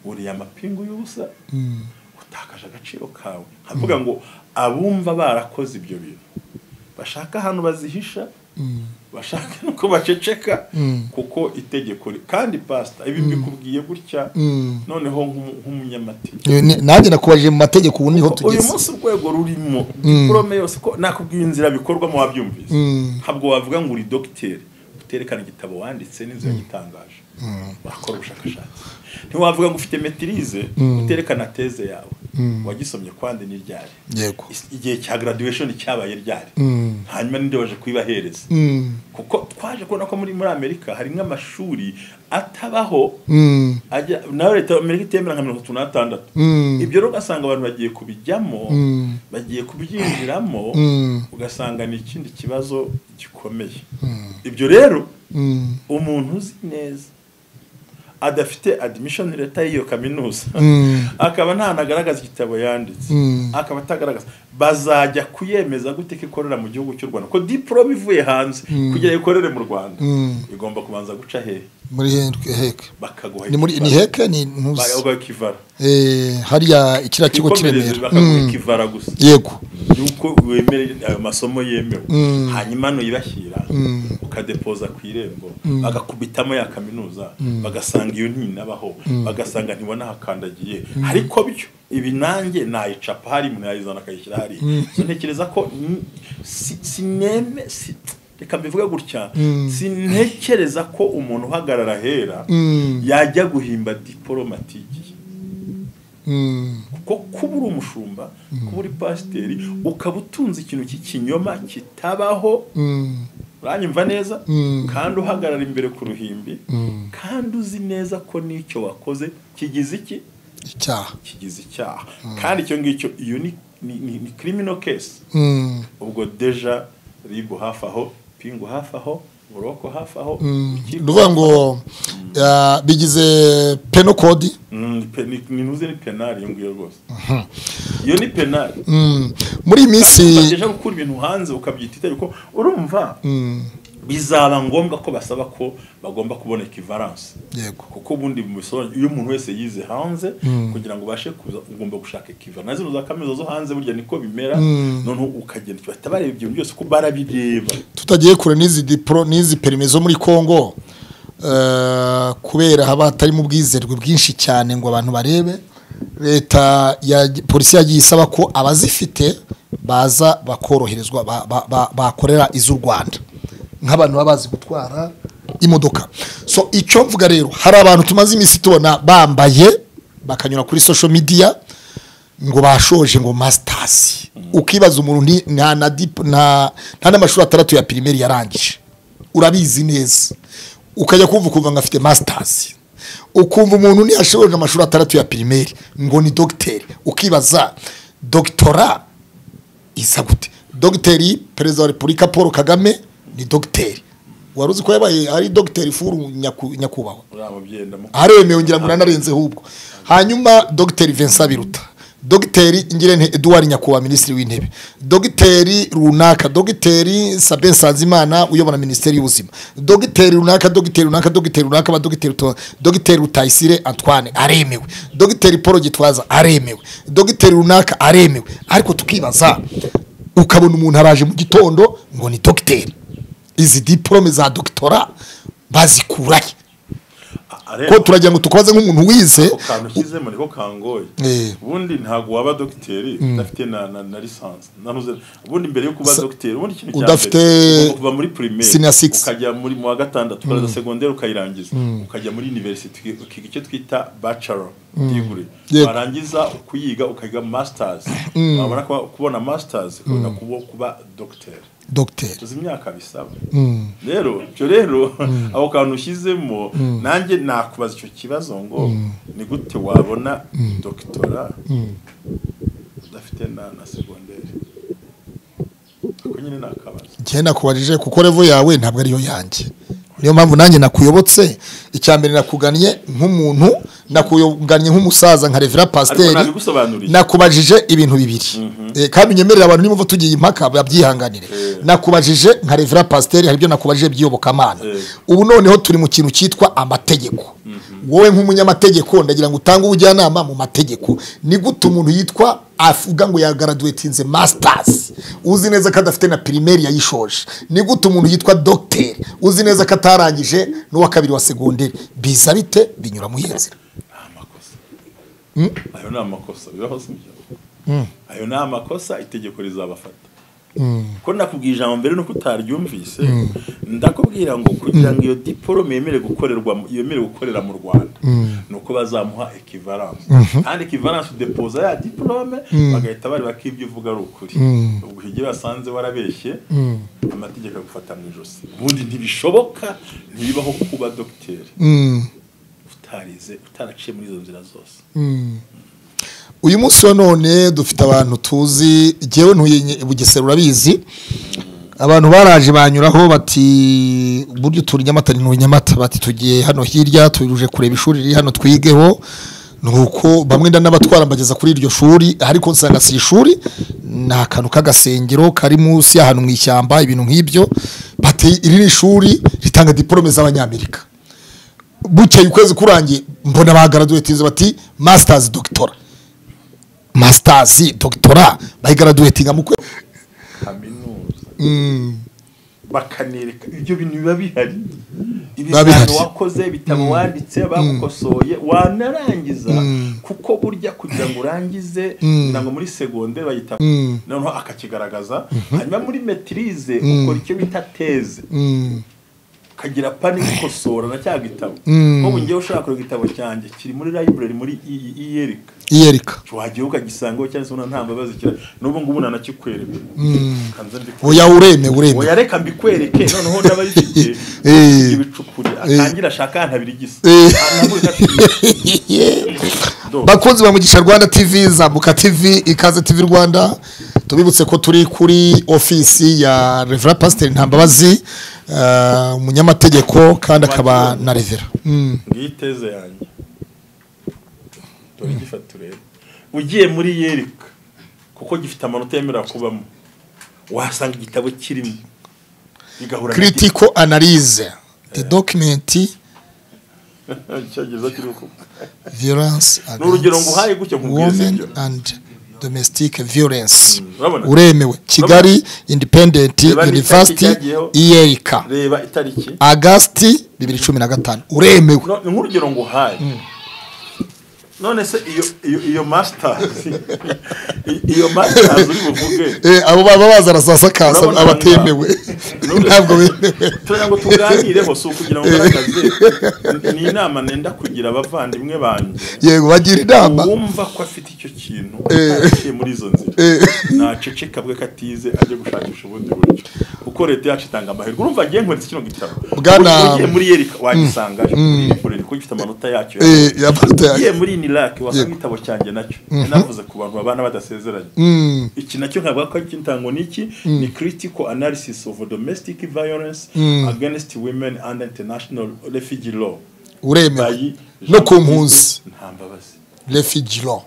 uriya mapingu y'ubusa utakaje agaciro kawe nkavuga ngo abumva barakoze ibyo bintu bashaka ahantu bazihisha bashaka nuko baceceka kuko itegeko ri- kandi pasita ibi mbikubwiye gutya Mm. noneho nk'umu- nk'umunyamategeko Eh, ni- nanjye nakubajije mu mategeko ubu niho uyu tugeze munsi urwego rurimo diporome yose ko nakubwiye inzira bikorwamo wabyumvise Mm. ntabwo wavuga ngo uri dogiteri uterekana igitabo wanditse n'inzira yagitangaje wakora ubushakashatsi ntiwavuga ngo ufite metirize uterekana teze yawe wagisomye kwande ni ryari yego Is- igihe cya graduation cyabaye ryari Mm. hanyuma ninde waje kuyibahereza Mm. kuko twaje kubona ko muri muri amerika hari nk'amashuri atabaho Mm. ajya nawe leta ya amerika itemera nka mirongo itatu n'atandatu Mm. ibyo rero ugasanga abantu bagiye kubijyamo Mm. bagiye kubyinjiramo Mm. ugasanga ni ikindi kibazo gikomeye ibyo rero Mm. umuntu uzi neza adafite admission leta y'iyo kaminuza Mm. akaba ntanagaragaza igitabo yanditse Mm. akaba atagaragaza bazajya kuyemeza gute ko ikorera mu gihugu cy'u rwanda ko diporome ivuye hanze kugira ngo ikorere mu rwanda Mm. igomba kubanza guca hehe muri Hen- heke bakaguha ni muri ni ikivara. heke ni ntuzi Bakaguha ikivara Eh, hariya ikiriya kigo kwikomereza kiremera bakaguha Mm. ikivara gusa yego yuko wemere ayo masomo yemewe hanyuma nuyibashyira ukadepoza ku irembo bagakubitamo ya kaminuza bagasanga iyo ntinabaho bagasanga ntibonahakandagiye ariko byo ibi nanjye nayicapa hari umuntu yayizana akayishyira hariya So ntekereza ko n- si- sineme si- reka mbivuge gutya sintekereza ko umuntu uhagarara ahera Mm. yajya guhimba diporomatiki Mm. kuko kuba uri umushumba kuba uri pasiteri ukaba utunze ikintu cy'ikinyoma kitabaho Mm. uranyumva neza Mm. kandi uhagarara imbere ku ruhimbi kandi uzi neza ko n'icyo wakoze kigize iki icyaha kigize icyaha kandi icyo ngicyo iyo ni ni, ni, ni criminal case Mm. ubwo deja ribu hafi aho pingu hafi aho buroko hafi aho ni ukuvuga ngo ah, bigize peno kodi Mm, pe- ni- ni ntuze ni penali iyo ngiyo rwose iyo ni penali Mm. muri iyi minsi ukagejeje gukura ibintu hanze ukabyita itegeko urumva bizaba ngombwa ko basaba ko bagomba kuboneka ivaranse yego kuko ubundi bisobanura iyo umuntu wese yize hanze kugira ngo ubashe kuza ugomba gushaka ikiva na zino za kaminuza zo hanze burya niko bimera noneho ukagenda bahita bareba ibyo byose ko barabireba tutagiye kure n'izi diporo n'izi perime zo muri congo eh, kubera haba hatarimo ubwizerwe bwinshi cyane ngo abantu barebe leta ya polisi yagiye isaba ko abazifite baza bakoroherezwa ba- ba- ba- bakorera iz'u rwanda nk'abantu baba bazi gutwara imodoka so icyo mvuga rero hari abantu tumaze iminsi tubona bambaye bakanyura kuri social media ngo bashoje ngo masitasi ukibaza umuntu nti- nta na dip- nta nta n'amashuri atandatu ya pirimeri yarangije urabizi neza ukajya kumva ukumva ngo afite masitasi ukumva umuntu ntiyashoboje amashuri atandatu ya pirimeri ngo ni dogiteri ukibaza dogitora isa gute dogiteri perezida wa repubulika paul kagame ni dogiteri wari uzi ko yabaye ari dogiteri furu nyaku- nyakubahwa muri abo byendamo aremewe ngira ngo nanarenze hubwo hanyuma dogiteri Vincent Biruta dogiteri ingirente Edouard Nyakuba minisitiri w'intebe dogiteri runaka dogiteri Sabin Sanzimana uyobora minisiteri y'ubuzima dogiteri runaka dogiteri runaka dogiteri runaka abadogiteri to- dogiteri Rutayisire Antoine aremewe dogiteri Paul Gitwaza aremewe dogiteri runaka aremewe ariko tukibaza ukabona umuntu araje mu gitondo ngo ni dogiteri izi diplome za doctora bazikurahe ko turagira ngo tukoze nk'umuntu wize ako kantu ushyizemo niko kangoye Eh. ubundi ntabwo waba dogiteri udafite na na na lisansi nanuze ubundi mbere yo kuba Sa- dogiteri ubundi ikintu udafite ugomba kuva muri primaire senior six. ukajya muri mu wa gatandatu ukaza segonderi ukayirangiza ukajya muri university uki- ukiga icyo twita bachelor degree Yego. warangiza kuyiga ukayiga masters wabona kuba- kubona masters ukabona kuba- kuba dogiteri dogiteri tuzi imyaka bisaba rero ibyo rero ako kantu ushyizemo nanjye nakubaza icyo kibazo ngo ni gute wabona dogitora udafite na na segonderi ako nyine nakabaza njye nakubajije kuko revo yawe ntabwo ariyo yanjye niyo mpamvu nanjye nakuyobotse icya mbere nakugannye nk'umuntu nakugannye nk'umusaza nka revera ariko pasiteri nabigusobanuriye nakubajije ibintu bibiri Eh, kandi unyemerera abantu niba tugiye impaka babyihanganire Eh. nakubajije nka revera pasiteri hari ibyo nakubajije by'iyobokamana Eh. ubu noneho turi mu kintu cyitwa amategeko wowe nk'umunyamategeko ndagira ngo utange ubujyanama mu mategeko ni gute umuntu yitwa avuga ngo yagaraduwetinze masitasi uzi neza ko adafite na pirimeri yayishoje ni gute umuntu yitwa dogiteri uzi neza ko atarangije n'uwa kabiri wa segonderi biza bite binyura mu iyo nzira ni amakosa ayo ni amakosa bibaho si byo ayo ni amakosa itegeko rizabafata ko nakubwiye ijambo mbere nuko utaryumvise ndakubwira ngo kugira ngo iyo diporome yemere gukorerwa mu- yemere gukorera mu rwanda ni uko bazamuha ekivaranse kandi ekivaranse depoza ya diporome bagahita bareba ko ibyo uvuga ari ukuri ubwo igihe basanze warabeshye amategeko agufata mu ijosi ubundi ntibishoboka ntibibaho kuba dogiteri utarize utaraciye muri izo nzira zose uyu munsi wa none dufite abantu tuzi jyewe ntuye bugesera urabizi abantu baraje banyuraho bati buryo turi nyamata ni nyamata bati tugiye hano hirya tuje kureba ishuri riri hano twigeho nuko bamwe n'abatwara mbageza kuri iryo shuri ariko nsanga si ishuri ni akantu k'agasengero kari munsi y'ahantu mu ishyamba ibintu nk'ibyo bati iri ni ishuri ritanga diporome z'abanyamerika bukeye ukwezi kurangiye mbona bagaraduwetinze bati masitazi dogitora masitazi dogitora bayigaraduwetinga mu kwezi kaminuza bakanereka ibyo bintu biba bihari Biba bihari. ibizami wakoze ibitabo wanditse bagukosoye wanarangiza kuko burya kugira ngo urangize ngira ngo muri segonderi bayita noneho akakigaragaza hanyuma muri metirize ukora icyo bita teze ukagira pani gukosora na cya gitabo nk'ubu ngewe ushaka kureba igitabo cyanjye kiri muri library muri iyi- iyi yerika iyereka wagiye ukagisangaho cyangwa se ubona nta mbabazi kira n'ubu ngubu nanakikwereka kanze mbikwereke oya ureme ureme oya reka mbikwereke noneho n'abayifite Eh. ibicukuri atangira ashaka yantabira igisa Eh. Antabura igisa. bakunzi ba mugisha rwanda tv zambuka tv ikaze tv rwanda tubibutse ko turi kuri ofisi ya revera pasiteri ntambabazi eh, umunyamategeko kandi akaba na revera Mm. ngiyi teze yanjye dore igifata urebe ugiye muri yereka kuko gifite amanota yemerera kubamo wasanga igitabo kirimo igahura critical analyse the document icyongereza kiri uko violence urugero nguhaye against gutya nkubwire women sibyo? and domestic violence Mm, urabona? uremewe kigali independent Reba n'itariki university cyagiyeho. iyerika reba itariki agasti bibiri cumi na gatanu uremewe No, ni nk'urugero nguhaye none se iyo iyo iyo masitazi iyo masitazi uri buvuge Eh, abo baba bazana saa sakasa Urabona abatemewe None- ntabwo bemewe turajya ngo tuganireho si ukugira ngo ngaragaze ni inama nenda kugira abavandimwe banjye yego bagira inama uwumva ko afite icyo kintu ataciye muri izo nzira naceceka bwe katize ajye gushakisha ubundi buryo kuko leta yacu itanga amahirwe urumva agiye nkweretse kino gitabo Bwana- Ubu ugiye muri yerika wagisanga muri yikorere kuko gifite amanota yacyo Eh, yamanota yacu. ugiye muri nirake wasanga igitabo cyanjye nacyo navuze ku bantu babana badasezeranye iki nacyo nkavuga ko ari intango ni iki ni critical analysis of domestic violence against women and international refugee law uremewe Bayi- no ku mpunzi nta mbabazi refugee law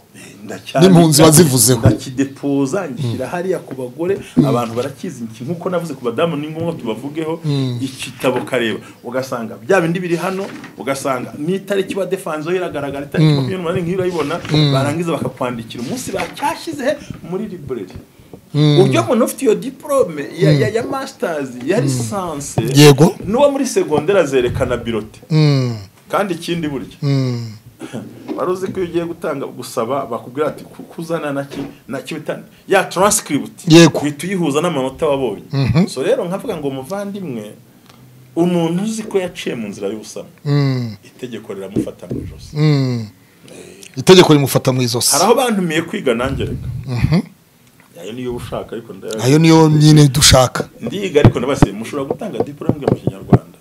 Ndacyari- N'impunzi wazivuzeho. ndakidepoza ngishyira hariya ku bagore abantu barakizi iki nk'uko navuze ku badamu ni ngombwa tubavugeho igitabo kareba ugasanga bya bindi biri hano ugasanga n'itariki badefanzeho iragaragara itariki makumyabiri n'umunani nk'iyo urayibona barangiza bakakwandikira umunsi bacyashyize muri library uburyo umuntu ufite iyo diporome ya, ya, ya masitazi ya lisanse Yego. n'uwo muri segonderi azerekana birote Mm, kandi ikindi burya mm. wari uzi ko iyo ugiye gutanga gusaba bakubwira ati "Ku- kuzana na ki na ki bita ya taransikiributi Yego. uhita uyihuza n'amanota wabonye so rero nkavuga ngo muvandimwe umuntu uzi ko yaciye mu nzira y'ubusamo Mm, itegeko riramufata mu ijosi mm. itegeko rimufata mu izosi hari aho bantumiye kwiga nanjye reka ayo niyo uba ushaka ariko nda- ayo niyo nyine dushaka ndiga ariko ndabasiye mushobora gutanga diporome mu kinyarwanda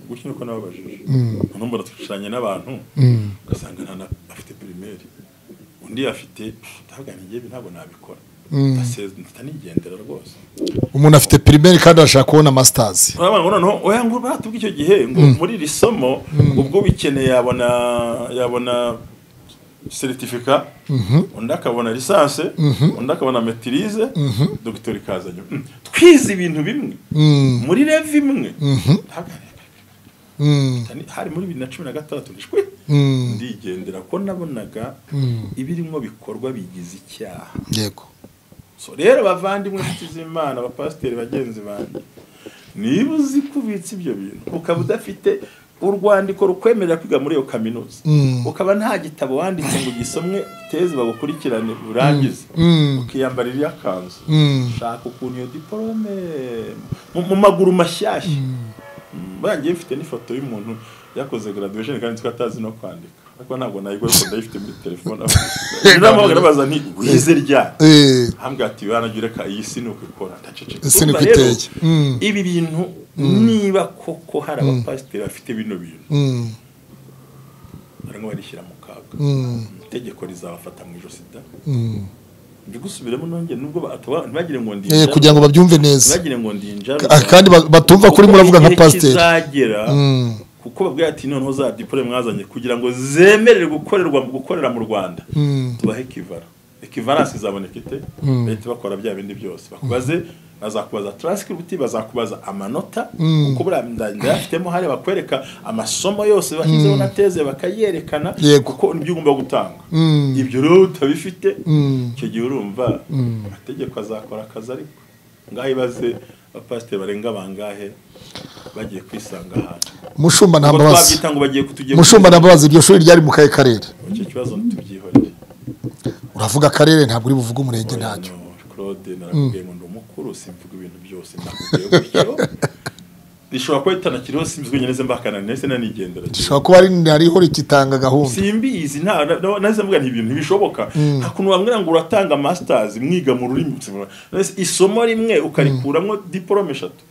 gutyo niko nababajije hano mbona twicaranye n'abantu ugasanga nta na afite pirimeri undi afite ndavuga ni njyewe ntabwo nabikora Ndase- mpita nigendera rwose umuntu afite pirimeri kandi arashaka kubona masitazi urabona ngo noneho oya ngo baratubwa icyo gihe ngo muri iri somo ubwo ubikeneye yabona yabona seritifika undi akabona lisanse undi akabona metirize dogiteri kazanye Mm. twize ibintu bimwe muri rev imwe Ndahagarara. Tani- hari muri bibiri na cumi na gatandatu ndishwe ndigendera ko nabonaga ibirimo bikorwa bigize icyaha yego so rero bavandimwe inshuti z'imana abapasiteri bagenzi banjye niba uzi ko ubitse ibyo bintu ukaba udafite urwandiko rukwemerera kwiga muri iyo kaminuza ukaba nta gitabo wanditse ngo gisomwe tezi bagukurikirane urangize ukiyambarira iyakanzu shaka ukuntu iyo diporome mu- mu maguru mashyashya barangiye mfite n'ifoto y'umuntu yakoze graduation kandi twe atazi no kwandika ariko ntabwo nayigora ko ndayifite muri telefone niramuhamagara baza nti wize ryari Eh, hambwa ati wanagira ka iyi si ni ukikora ndaceceka Ese ni Urumva rero, kwitege. Mm. ibi bintu niba koko hari abapasiteri bafite bino bintu mm, barimo barishyira mu kaga mm, itegeko rizabafata mu ijosi da mm. mbigusubiremo nongere nubwo ba- ataba- ntibagire ngo Eh, ndinjare kugira ngo babyumve neza ntibagire ngo ndinjare Ka- kandi ba- batumva kuri muravuga nka pasiteri kizagera Mm. kuko babwira ati noneho za diporome mwazanye kugira ngo zemerere gukorerwa gukorera mu rwanda Mm. tubahe kivara ekivaransi izaboneka ite leta bakora bya bindi byose bakubaze bazakubaza taransikiributi bazakubaza amanota kuko buriya nda- ndayafitemo hariya bakwereka amasomo yose bashyizeho na teze bakayerekana Yego. kuko nibyo ugomba gutanga Mm. ibyo rero utabifite Mm. icyo gihe urumva amategeko azakora akazi ariko ngaho ibaze abapasiteri barenga bangahe bagiye kwisanga ahantu mushumba nta ubwo mbabazi twabyita ngo bagiye kutugira mushumba nta mbabazi iryo shuri ryari mu kahe karere icyo kibazo ntitubyihorere uravuga akarere ntabwo uri buvuge umurenge ntacyo Hano Claude narakubwiye ngo ndi umukuru simvuga ibintu byose nakubwiye gutyo rishobora kuba ritanakiriho simbizi nyine ze mbakana ndetse nanigendera gishobora kuba ari hariho rikitanga gahunda simbizi nta na- na- nahise mvuga nti ibintu ntibishoboka nta kuntu wambwira ngo uratanga masters mwiga mu rurimi Nahise- isomo rimwe ukarikuramwo diplome eshatu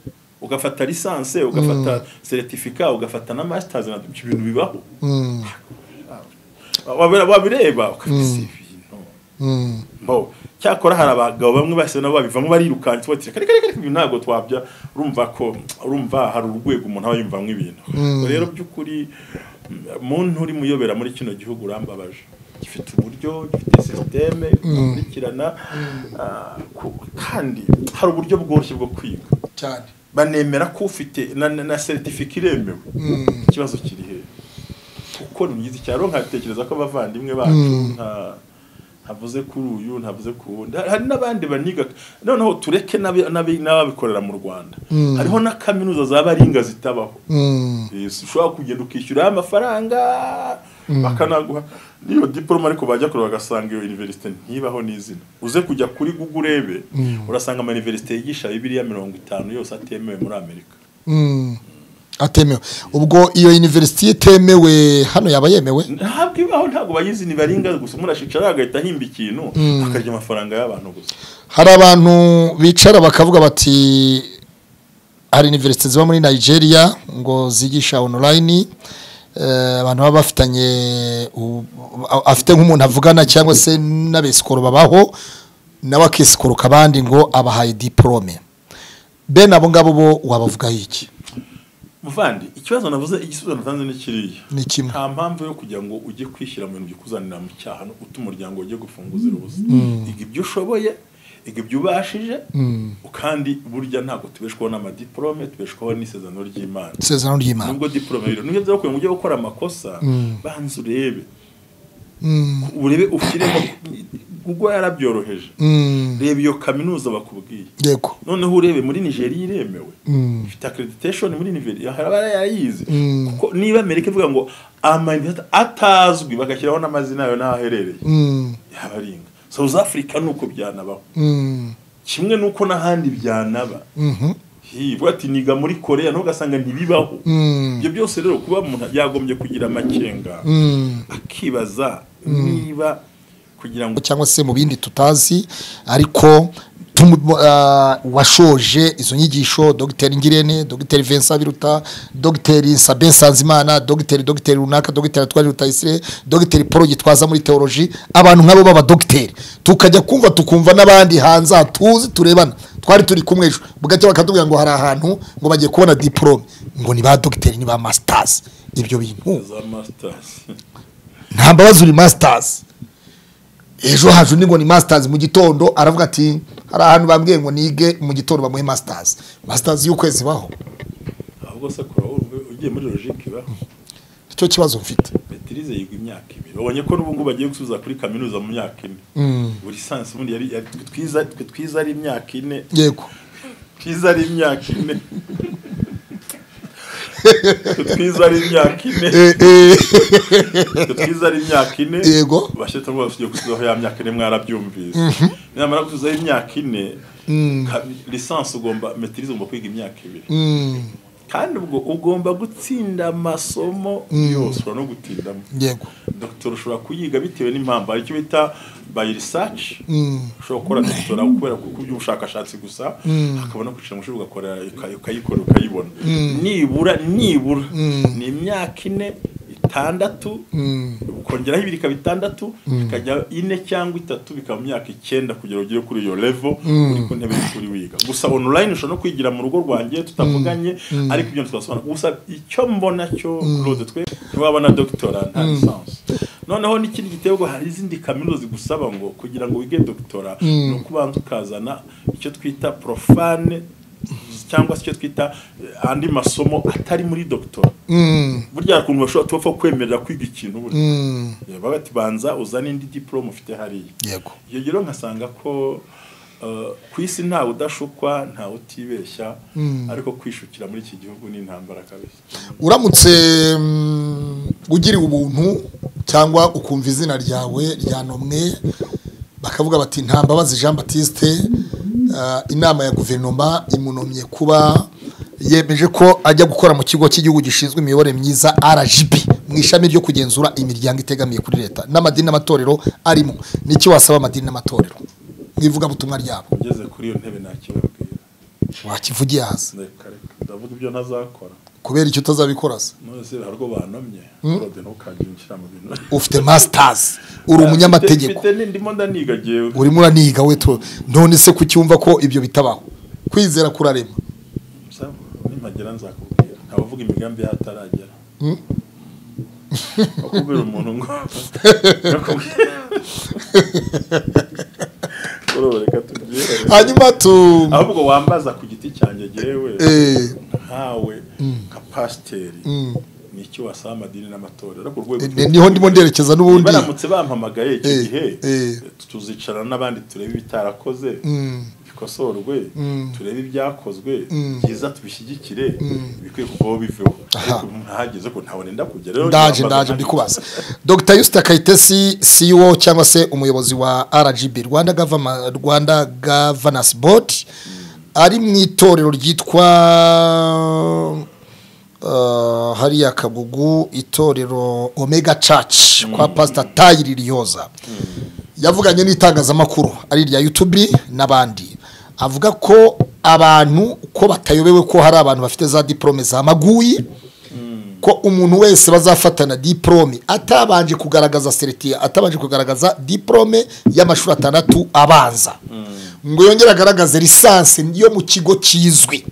ugafata lisanse ugafata seritifika ugafata na masters na ibyo bintu bibaho Wabira- wabireba ukabizi ibintu Mm. mbo cyakora hari abagabo bamwe bashyize nabo babivamo barirukanse bati reka reka reka ibi ntabwo twabya urumva ko urumva hari urwego umuntu aba yumvamo ibintu Ubwo rero by'ukuri mm, muntu uri muyobera muri kino gihugu urambabaje gifite uburyo gifite sisiteme ikurikirana ah, ku- kandi hari uburyo bworoshye bwo kwiga cyane banemera ko ufite na, na, na certificate iremewe ikibazo kiri he kuko ni myiza cyaro nkatekereza ko abavandimwe bacu nta ntavuze kuri uyu ntavuze ku wundi Hari- hari n'abandi baniga noneho tureke n'abi- n'abi- n'ababikorera mu rwanda hariho na kaminuza zaba ari inga zitabaho Mm. Eh, si ushobora kugenda ukishyura amafaranga bakanaguha n'iyo diporome ariko bajya kureba bagasanga iyo universite ntibaho n'izina uze kujya kuri google urebe urasanga ama universite yigisha bibiriya mirongo itanu yose atemewe muri amerika Mm. atemewe ubwo iyo university itemewe hano yaba yemewe ntabwo ibaho ntabwo bayizi ni baringa gusa umuntu ashicara agahita ahimba ikintu akarya amafaranga y'abantu gusa hari abantu bicara bakavuga bati hari universite ziba muri nigeria ngo zigisha online eh, abantu baba bafitanye u- a- afite nk'umuntu avugana cyangwa se n'abesikoro babaho nawe akisikoroka abandi ngo abahaye diporome bene abo ngabo bo wabavugaho iki muvandi ikibazo navuze igisubizo natanze ni kiriya ni kimwe nta mpamvu yo kugira ngo ujye kwishyira mu bintu bikuzanira mu cyaha no uta umuryango ujye gufunguza ubusa iga ibyo ushoboye iga ibyo ubashije kandi burya ntabwo tubeshwaho n'amadiporome tubeshwaho n'isezerano ry'imana isezerano ry'imana nubwo diporome rero niyo byaba kugira ngo ujye gukora amakosa banza urebe Mm. urebe ushyiremo ubwo yarabyoroheje Mm. reba iyo kaminuza bakubwiye yego noneho urebe muri nigeria iremewe Mm. ifite accreditation muri nigeria haraba yarayize Mm. kuko niba amerika ivuga ngo amayinvesita atazwi bagashyiraho n'amazina yayo n'aho aherereye Mm. yaba aringa south africa ni uko byanabaho Mm. kimwe n'uko n'ahandi byanaba Mhm. hivuga ati niga muri korea ntugasanga ntibibaho Mm. ibyo byose rero kuba umuntu yagombye kugira amakenga Mm. akibaza niba kugira ngo cyangwa se mu bindi tutazi ariko tumu- ah, washoje izo nyigisho dogiteri ngirene dogiteri vincent biruta dogiteri sabin nsanzimana dogiteri dogiteri runaka dogiteri atwari rutayisire dogiteri paul gitwaza muri teoloji abantu nk'abo b'abadogiteri tukajya kumva tukumva n'abandi hanze aha tuzi turebana twari turi kumwe ejo bugacya bakatubwira ngo hari ahantu ngo bagiye kubona diporome ngo ni ba dogiteri ni ba masitazi ibyo bintu za masters nta mbabazi uri masitazi ejo haje undi ngo ni masitazi mu gitondo aravuga ati hari ahantu bambwiye ngo nige mu gitondo bamuhe masitazi masitazi y'ukwezi baho ahubwo se kora wowe ugiye muri logique ibaho icyo kibazo mfite Betirize yiga imyaka ibiri babonye ko n'ubu ngubu bagiye gusubiza kuri kaminuza mu myaka ine buri sansi ubundi yari yari- twe twiza twe twiza ari imyaka ine yego twiza ari imyaka ine twe twiza ari imyaka ine Eh, eh, twe twiza ari imyaka ine Yego. bashyitse ngo bafite gusubizaho ya myaka ine mwarabyumvise nyamara gusubizaho imyaka ine ka- lisansi ugomba metirize ugomba kwiga imyaka ibiri mm, kandi ubwo ugomba gutsinda amasomo yose ushobora no gutindamo yego dogiteri ushobora kuyiga bitewe n'impamvu hari icyo bita bayi risaci Mm. ushobora gukora dogitera kubera ku ku by'ubushakashatsi gusa hakaba no kwicara mu ishuri ugakora uka- ukayikora ukayibona nibura nibura ni imyaka ine itandatu Mm. ukongeraho ibiri ikaba itandatu ikajya ine cyangwa itatu bikaba imyaka icyenda kugira ngo ugere kuri iyo level uri ku ntebe y'ishuri wiga gusa online ushobora no kwigira mu rugo rwanjye tutavuganye ariko ibyo twasobanura gusa icyo mbona cyo Claude twe ntiwaba na doctora nta licence noneho n'ikindi gitego hari izindi kaminuza zigusaba ngo kugira ngo wige doctora ni ukubanza ukazana icyo twita profane cyangwa se icyo twita eh, andi masomo atari muri doctora Mm, burya hari ukuntu bashobora tubapfa kwemerera kwiga ikintu burya mm, bavuga ati banza uzane indi diporome ufite hariya yego iyo rero nkasanga ko uh, ku isi ntawe udashukwa ntawe utibeshya ariko kwishukira muri iki gihugu ni intambara kabisa uramutse mm, ugiriwe ubuntu cyangwa ukumva izina ryawe ryanomwe bakavuga bati nta mbabazi jean batiste ah, inama ya guverinoma imunomye kuba yemeje ko ajya gukora mu kigo cy'igihugu gishinzwe imiyoborere myiza rgb mu ishami ryo kugenzura imiryango itegamiye kuri leta n'amadini n'amatorero arimo n'icyo wasaba amadini n'amatorero mu ivugabutumwa ryabo ugeze kuri iyo ntebe nakibabwira wakivugiye hasi Reka, reka, ndavuga ibyo ntazakora kubera icyo utazabikora se nonese hari rwo banamye rode ntukaginjira mu bintu ufite masitazi uri umunyamategeko Mfite- mfite- ndimo ndaniga jewe urimo uraniga we tu- none se kuki wumva ko ibyo bitabaho kwizera kurarema Sawa, nimpagera nzakubwira ntabavuga imigambi y'ahataragera akubwira umuntu ngo Nakubwira. Urumva, reka tubyihorere. hanyuma tu ahubwo wambaza ku giti cyanjye jewe Eh. nkawe nka pasiteri ni iki wasaba amadini n'amatorero ku rwego Ni- niho ndimo nderekeza n'ubundi baramutse bampamagaye iki Eh, gihe eh. tuzicarana n'abandi turebe ibitarakoze bikosorwe turebe ibyakozwe byiza tubishyigikire bikwiye kuvaho biveho ariko ntahageze ko ntabone ndakujya rero ndaje ntiwambaza ndaje nta- ndikubaza dr yusita kayitesi ceo cyangwa se umuyobozi wa rgb rwanda Gavama- rwanda gavanasi bodi ari mu itorero ryitwa uh, hariya kagugu itorero omega church kwa pastor tayiri riyoza yavuganye n'itangazamakuru ari irya youtube n'abandi avuga ko abantu ko batayobewe ko hari abantu bafite za diporome za maguyi ko umuntu wese bazafatana diporome atabanje kugaragaza seritiya atabanje kugaragaza diporome y'amashuri atandatu abanza ngo yongere agaragaze lisansi yo mu kigo kizwi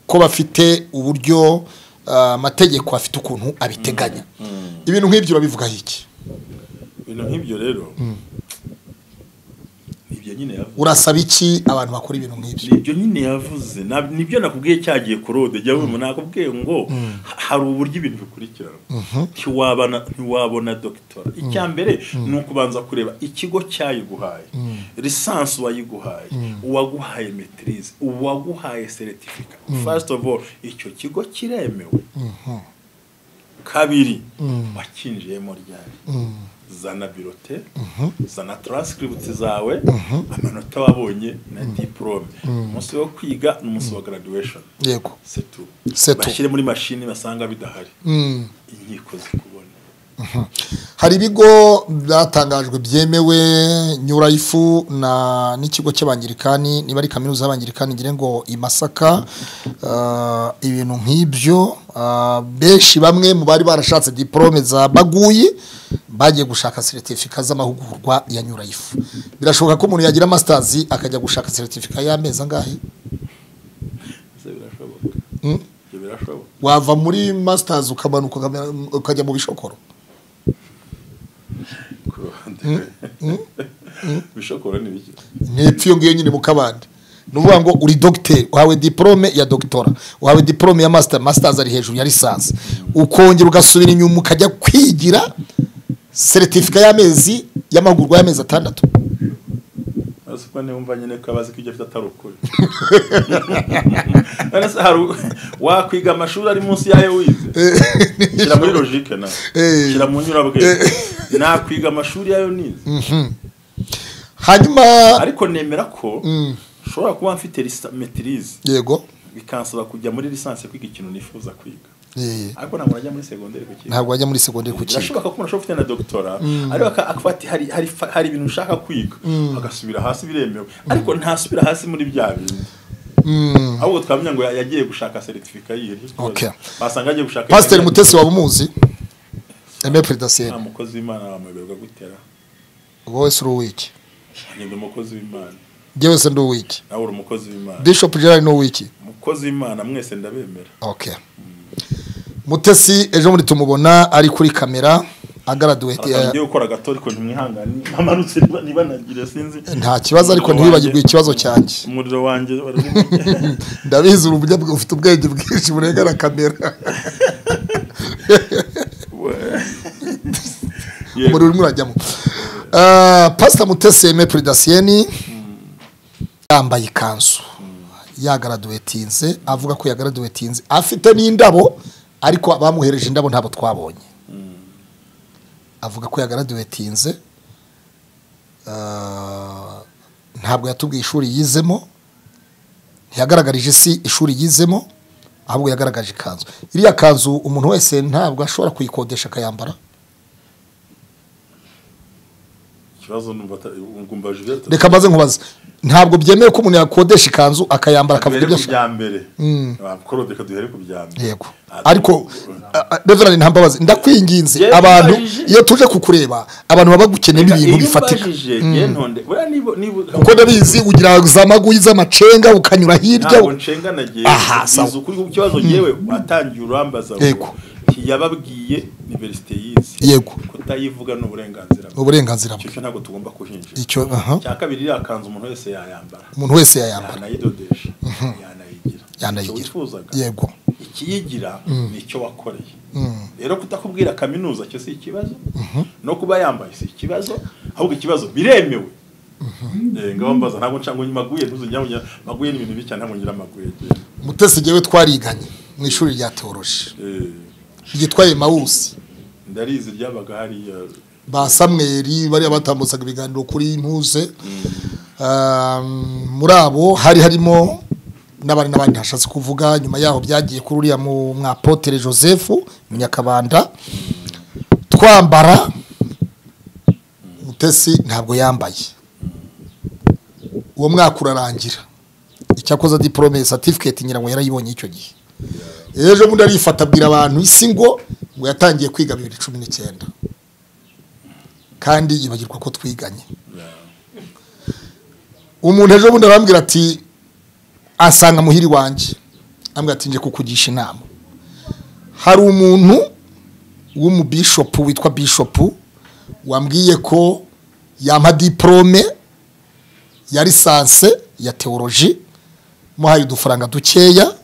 ko bafite uburyo ah, amategeko afite ukuntu abiteganya ibintu nk'ibyo urabivugaho iki ibintu nk'ibyo rero ibyo nyine yavuze urasaba iki abantu bakora ibintu nk'ibyo nibyo nyine yavuze Na- nibyo nakubwiye cyagiye kurode jya wumva nakubwiye ngo ha- hari uburyo ibintu bikurikirana ntiwabona ntiwabona dogitora icya mbere ni ukubanza kureba ikigo cyayiguhaye lisansi uwayiguhaye uwaguhaye metirize uwaguhaye seritifika first of all icyo kigo kiremewe kabiri wakinjiyemo ryari zana birote zana taransikiributi zawe amanota wabonye na diporome umunsi wo kwiga ni umunsi wa garadiwesheni yego setu C'est tout. bashyire muri mashini basanga bidahari Mm. inkiko zikubona hari ibigo byatangajwe byemewe nyurayifu na n'ikigo cy'abangirikani niba ari kaminuza y'abangirikani ngira ngo i masaka ah, ibintu nk'ibyo ah, benshi bamwe mu bari barashatse diporome za baguyi bagiye gushaka seritifika z'amahugurwa ya nyurayifu birashoboka ko umuntu yagira masitazi akajya gushaka seritifika y'amezi angahe ese birashoboka Mm. ibyo birashoboka wava muri masitazi ukamanuka ukamera- ukajya mu bishokoro ku ruhande bishobora n'ibiki ntepfu iyo ngiyo nyine mu kabande ni ukuvuga ngo uri dogiteri uhawe diporome ya dogitora uhawe diporome ya masita masitazi ari hejuru ya lisansi ukongera ugasubira inyuma ukajya kwigira seritifika y'amezi y'amahugurwa y'amezi atandatu azi ko niwumva nyine ko abazi ko ibyo afite atari ukuri none se hari u- wakwiga amashuri ari munsi y'ayo wize shyira muri logike nawe Eh. shyira mu nyurabwenge nakwiga amashuri y'ayo nize hanyuma ariko nemera ko nshobora kuba mfite metirize yego bikansaba kujya muri lisansi kwiga ikintu nifuza kwiga Eh, ariko ntabwo najya muri segonderi ku kintu ntabwo wajya muri segonderi ku kigo birashoboka ko umuntu ashobora ufite na dogitora ariko aka- akavuga ati hari, hari, fa- hari ibintu ushaka kwiga agasubira hasi biremewe ariko ntasubira hasi muri bya bindi ahubwo twamenya ngo yagiye gushaka seritifika yihe Okay. basanga agiye gushaka pasiteri mutesi waba umuzi emepure nta dasiyeni mukozi w'imana wamuyoberwa gutera wowe si uri uw'iki agenda umukozi w'imana njyewe se ndi uw'iki nawe uri umukozi w'imana bishopu gerard ni uw'iki umukozi w'imana mwese ndabemera Okay. Mutesi ejo muri tumubona ari kuri kamera agaraduwete agiye gukora gato ariko ntimwihangane namanutse niba- niba nagire sinzi nta kibazo ariko Umuriro ntiwibagirwe wanjye- ikibazo cyanjye. umuriro wanjye wari urimo- ndabizi uri umunyabwe ufite ubwenge bwinshi burenga na kamera Yego. umuriro urimo urajyamo Ah, pasita mutesi eme puridasiyeni yambaye ikanzu yagaraduwetinze avuga ko yagaraduwetinze afite n'indabo ariko abamuhereje indabo ntabwo twabonye avuga ko yagaraduwetinze Ah, ntabwo yatubwiye ishuri yizemo ntiyagaragarije isi ishuri yizemo ahubwo yagaragaje ikanzu iriya kanzu umuntu wese ntabwo ashobora kuyikodesha akayambara ikibazo numva ata- ngo umbaje ibyo- reka maze nkubaze ntabwo byemewe ko umuntu yakodesha ikanzu akayambara akavuga duhere ibyo ku ashaka bya mbere bakoro reka duhere ku bya mbere yego ariko reverani ntambabazi ndakwinginze Yewe abantu mbajije. iyo tuje kukureba abantu baba bagukeneye ibintu bifatika kuko ndabizi ugira za maguyi z'amacenga ukanyura hirya ntabwo nshengana gihe Aha, sawa. ukuri ku kibazo yewe watangiye urambaza ngo Yego. yababwiye universite yize Yego. kutayivuga ni uburenganzira bwe uburenganzira bwe icyo cyo ntabwo tugomba kuhinjira icyo aha cya kabiri iriya kanzu umuntu wese yayambara umuntu wese yayambara yanayidodesha yanayigira Yanayigira. Icyo wifuzaga yego ikiyigira ni icyo wakoreye Mm. rero kutakubwira kaminuza cyo si ikibazo no kuba yambaye si ikibazo ahubwo ikibazo biremewe Eh, ngabo mbaza ntabwo nca ngo maguye ntuzongera maguye ni ibintu bibi cyane ntabwo ngira maguye mutesi njyewe twariganye mu ishuri rya teoroji Eh, ryitwa emawusi ndarizi ryabaga hariya ba samweri bariya batambutsaga ibiganiro kuri ntuze Um, muri abo hari harimo n'abandi n'abandi hashatse kuvuga nyuma yaho byagiye kuri uriya mu mwapotere joseph munyakabanda twambara mutesi ntabwo yambaye uwo mwaka urarangira icyakoze diporome satifiketi nyirango yarayibonye icyo gihe ejo bundi arifata abwira abantu isi ngo ngo yatangiye kwiga bibiri cumi n'icyenda kandi yibagirwa ko twiganye umuntu ejo bundi arambwira ati asanga muhiri wanjye ambwira ati nje kukugisha inama hari umuntu w'umubishopu witwa bishopu wambwiye ko yampa diporome ya lisanse ya teoroji muhaye udufaranga dukeya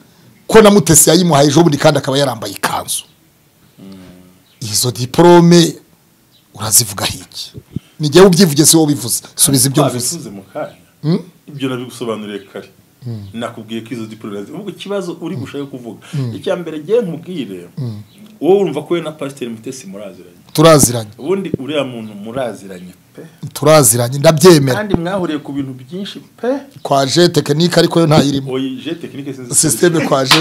ko na mutesi yayimuhaye ejo bundi kandi akaba yarambaye ikanzu izo diporome urazivugaho iki ni jyewe ubyivuge si wowe ubivuze subiza ibyo mvuze babivuze mu kanya ibyo nabigusobanuriye kare nakubwiye ko izo diporome ahubwo ikibazo uri gushaka kuvuga icya mbere ngewe nkubwire wowe wumva ko we na pasiteri mutesi muraziranye turaziranye ubundi uriya muntu muraziranye pe turaziranye ndabyemera kandi mwahuriye ku bintu byinshi pe kwaje tekinike ariko yo ntayirimo oyi je tekinike sinzi sisiteme kwaje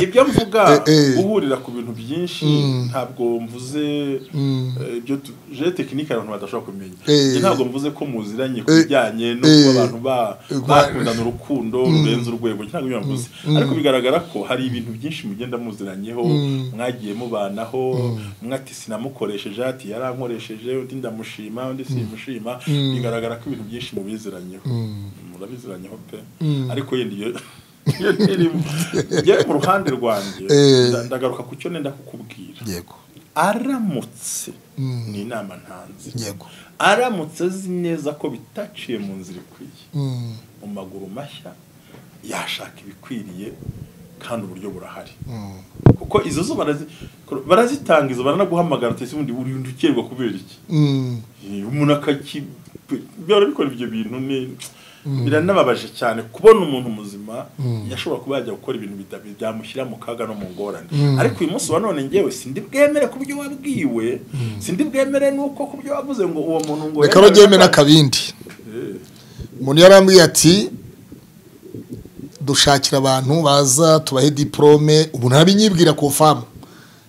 ibyo mvuga Eh, eh. uhurira ku bintu byinshi ntabwo mvuze eh, ibyo tu- je tekinike abantu badashobora kumenya Eh. Njye ntabwo mvuze ko muziranye ku Eh. bijyanye no Eh. kuba abantu ba- Eh, kwa- bakundana urukundo rurenze urwego ntabwo ibyo mvuze ariko bigaragara ko hari ibintu byinshi mugenda muziranyeho mwagiye mubanaho umwe ati sinamukoresheje ati yarankoresheje undi ndamushima undi simushima bigaragara ko ibintu byinshi mubiziranyeho murabiziranyeho pe ariko yenda iyo iyo ntirimo njyewe mu ruhande rwanjye Eh. nda- ndagaruka ku cyo nenda kukubwira yego aramutse ni inama ntanze yego aramutse azi neza ko bitaciye mu nzira ikwiye Mm, mu maguru mashya yashaka ibikwiriye kandi uburyo burahari mm. kuko izo zo barazi- barazitanga izo baranaguhamagara utese ubundi uri undi ukerwa kubera iki Mm, Eh, umuntu akaki byora bikora ibyo bintu ni biranababaje cyane kubona umuntu muzima yashobora kuba yajya gukora ibintu bida- byamushyira mu kaga no mu ngorane ariko uyu munsi wa none njyewe sindi bwemere ku byo wabwiwe sindi bwemere nuko ku byo wavuze ngo uwo muntu ngo reka rugeme n'akabindi umuntu yarambwiye ati dushakira abantu baza tubahe diporome umuntu arabinyibwira ku famu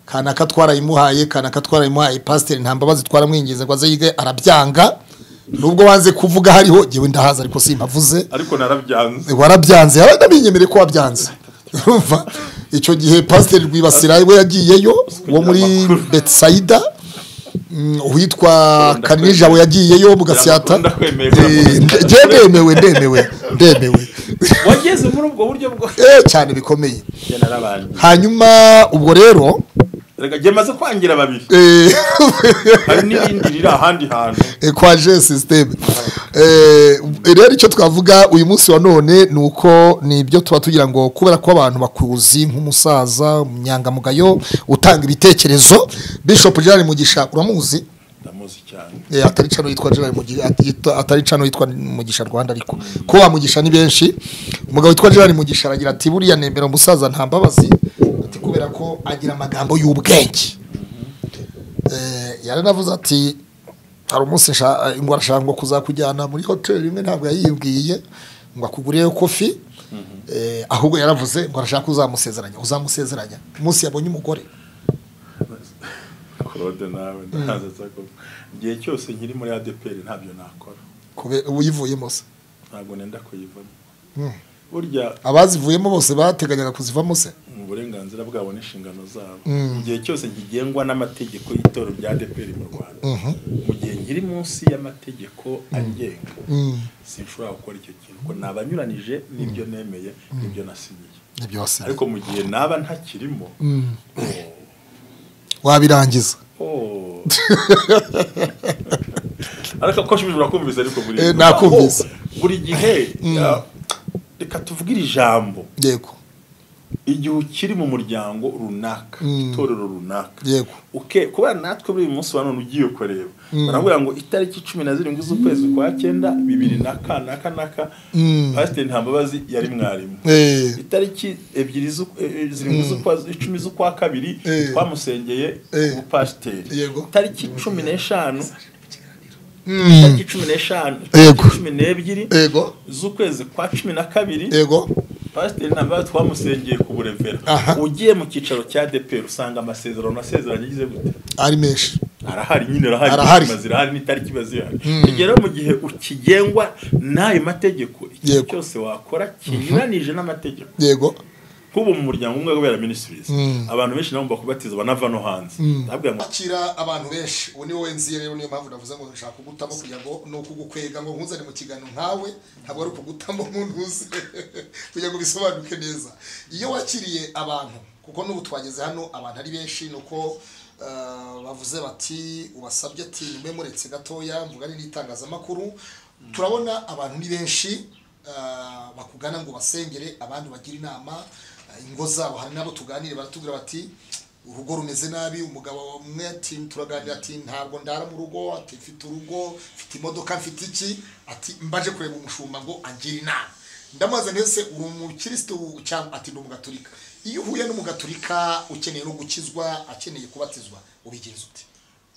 kanaka twarayimuhaye kanaka twarayimuhaye pasiteri nta mbabazi twaramwingize ngo aze yige arabyanga nubwo wanze kuvuga hariho jyewe ndahaza ariko simpavuze ariko narabyanze warabyanze yaranabinyemere ko wabyanze urumva icyo gihe pasiteri rwibasira we yagiyeyo wo muri betisayida mm, uwitwa kanija we yagiyeyo mugasata Ndakunda kwemeye ko namuzi. ndemewe ndemewe ndemewe wageze muri ubwo buryo bwo Eh, cyane bikomeye Njye narabanje hanyuma ubwo rero reka njye maze kwangira babiri eh, hari n'ibindi riri ahandi hantu eh, kwa je systeme Eh, rero icyo twavuga uyu munsi wa none ni uko ni ibyo tuba tugira ngo kubera ko abantu bakuzi nk'umusaza umunyangamugayo utanga ibitekerezo bishop gerard mugisha uramuzi ndamuzi cyane Eh, atari cano yitwa gerard mugisha atita- atari cano yitwa mugisha rwanda ariko ko wamugisha ni benshi umugabo witwa gerard mugisha aragira ati buriya nemera umusaza nta mbabazi ati kubera ko agira amagambo y'ubwenge Eh, yaranavuze ati hari umunsi nshaka- ngo arashaka ngo kuzakujyana muri hoteli imwe ntabwo yayibwiye ngo akugurireyo kofi Eh, ahubwo yaravuze ngo arashaka uzamusezeranya uzamusezeranya umunsi yabonye umugore claude nawe ndahaza nzako igihe cyose nkiri muri adepr ntabyo nakora kube uyivuyemo se ntabwo nenda kuyivamo Mm. burya abazivuyemo bose bateganyaga kuzivamo se mm, uburenganzira bwabo n'inshingano zabo mu gihe cyose nkigengwa n'amategeko y'itoro rya deperi mu rwanda mu gihe nkiri munsi y'amategeko agenga sinshobora gukora icyo kintu ko nabanyuranije n'ibyo nemeye n'ibyo nasinyiye nibyo wasinye ariko mu gihe naba ntakirimo wabirangiza oh. ariko ko shibije urakumvise ariko buri Eh, nakumvise. Kuko buri gihe ya- reka tuvugire ijambo yego igihe ukiri mu muryango runaka itorero runaka Yego. uke kubera natwe muri uyu munsi wa none ugiye kureba baravuga ngo itariki cumi na zirindwi z'ukwezi kwa cyenda bibiri na ka na ka na ka pasiteri ntambabazi yari mwarimu Eh, itariki ebyiri z'u- eh, zirindwi z'ukwa icumi z'ukwa kabiri Eh. twamusengeye Eh. ubupasiteri Yego. itariki cumi n'eshanu mm, itariki cumi n'eshanu Yego. itariki cumi n'ebyiri yego z'ukwezi kwa cumi na kabiri yego pasiteri ntambabazi twamusengeye ku burevera Aha. ugiye mu cyicaro cya deperi usanga amasezerano nasezeranye agize gute ari menshi arahari nyine arahari Arahari. itariki zirahari n'itariki iba zihari kugera mu gihe ukigengwa n'ayo mategeko ikintu Yego. cyose wakora kinyuranije n'amategeko yego nk'ubu mu muryango umwe kubera ministries abantu benshi nabo bakubatiza banava no hanze ndavuga ngo akira abantu benshi ubu niwe wenziye rero niyo mpamvu navuze ngo nshaka kugutamo kugira ngo ni ukugukwega ngo nkuzane mu kiganiro nkawe ntabwo ari ukugutamo nkuntuze kugira ngo bisobanuke neza iyo wakiriye abantu kuko n'ubu twageze hano abantu ari benshi ni uko eh, bavuze bati ubasabye ati nimwe muretse gatoya mvugane n'itangazamakuru turabona abantu ni benshi eh, bakugana ngo basengere abandi bagire inama eh, ingo zabo hari n'abo tuganire baratubwira bati urugo rumeze nabi umugabo umwe ati turaganira ati ntabwo ndara mu rugo ati mfite urugo mfite imodoka mfite iki ati mbaje kureba umushumba ngo angire inama ndamubaza mbese uri umukirisitu cyangwa ati ni umugaturika iyo uhuye n'umugaturika ukeneye no gukizwa akeneye kubatizwa ubigenza ute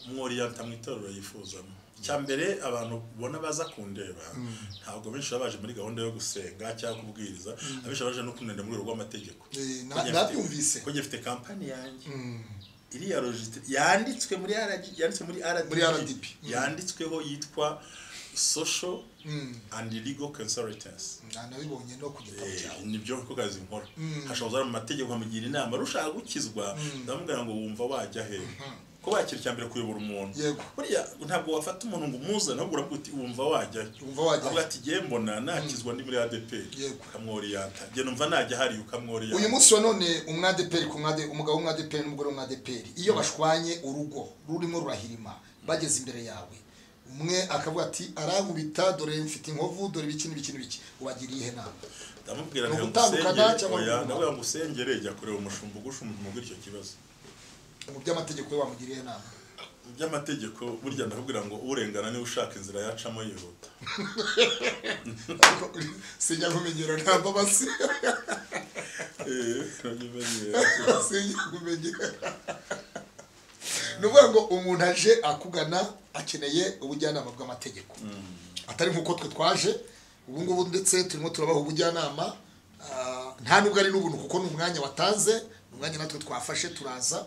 umworiyanta mu itorero yifuzamo icya mbere abantu ubona baza kundeba ntabwo benshi baba baje muri gahunda yo gusenga cyangwa kubwiriza abenshi baba baje no kunenera mu rwego rw'amategeko Eh, na- Ko ngifite- nabyumvise. ko ngifite kampani yanjye iriya logitire yanditswe muri RD yanditswe muri Muri RDB. RDB yanditsweho yitwa social and legal consultants Na- nabibonye no ku gitabo cyawe nibyo ko kazi nkora hashobora kuza mu mategeko nkamugira inama rushaka gukizwa ndamubwira ngo wumva wajya he ko wakira icya mbere kuyobora umuntu Yego. buriya ntabwo wafata umuntu ngo umuzane ahubwo uravuga uti wumva wajya he Wumva wajya he. avuga ati ngiye mbona nakizwa ndi muri ADP Yego. ukamworiyanta nge numva najya hariya ukamworiyanta uyu munsi wa none umwadeperi ku mwade umugabo w'umwadeperi n'umugore w'umwadeperi iyo bashwanye urugo rurimo rurahirima bageze imbere yawe umwe akavuga ati arankubita dore mfite inkovu dore ibiki n'ibiki n'ibiki ubagiriye ihe nama ndamubwira Ni ngo ugutandukana usengere cyangwa oya kuguma? ndabwira ngo usengere jya kureba umushumba ugusha umutima muri icyo kibazo mu by'amategeko we wamugiriye ihe nama mu by'amategeko burya ndakubwira ngo urengana niwe ushaka inzira yacamo yihuta ariko sinjya kumenyera nta mbabazi Eh, ntibimenyere. sinjya kumenyera ni ukuvuga ngo umuntu aje akugana akeneye ubujyanama bw'amategeko atari nk'uko twe twaje ubu ngubu ndetse turimo turabaha ubujyanama ah, nta nubwo ari n'ubuntu kuko ni umwanya watanze ni umwanya natwe twafashe turaza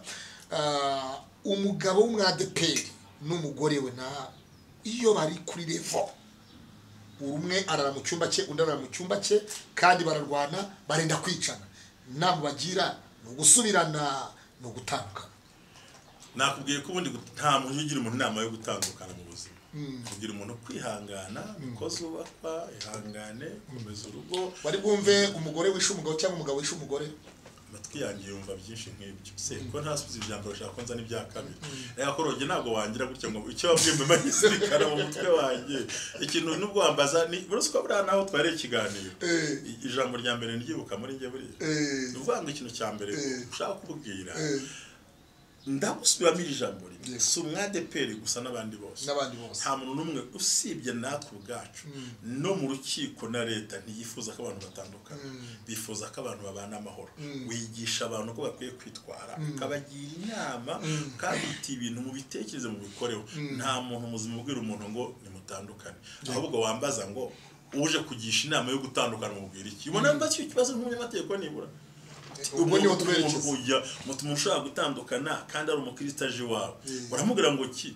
Ah, umugabo w'umwadeperi n'umugore we na iyo bari kuri revo umwe arara mu cyumba cye undi arara mu cyumba cye kandi bararwana barenda kwicana inama bagira ni ugusubirana ni ugutandukana nakubwiye ko ubundi gut- nta muntu ugira umuntu inama yo gutandukana mu buzima kugira umuntu kwihangana niko zubakwa ihangane komeza urugo bari bwumve umugore wishe umugabo cyangwa umugabo wishe umugore amatwi yanjye yumva byinshi nk'ibyo se ko ntasubiza ibyambaro ushaka ko nzana ibya kabiri reka ko roge ntabwo wangira gutya ngo icyo wabwiye mbe magizirikana mu mutwe wanjye ikintu nubwo wambaza ni buruse ko buriya naho twareye ikiganiro Eh. I- ijambo rya mbere niryibuka muri njye buriya Eh. ni ukuvuga ngo ikintu cya mbere Eh. ushaka kubwira Eh, ndagusubiramo iri jambo rimwe Yes. si umwadeperi gusa n'abandi bose n'abandi bose nta muntu n'umwe usibye natwe ubwacu no mu rukiko na leta ntiyifuza ko abantu batandukana bifuza ko abantu babana amahoro wigisha abantu ko bakwiye kwitwara ukabagira inama kandi uti ibintu mu bitekerezo mu bikoreho nta muntu muzima ubwira umuntu ngo nimutandukane ahubwo wambaza ngo uje kugisha inama yo gutandukana umubwira iki ubona mbaza icyo kibazo nk'umunyamategeko nibura ubwo niho umuntu- twerekeza umuntu ujya- umuntu ushobora gutandukana kandi ari umukristo aje iwawe uramubwira ngo ki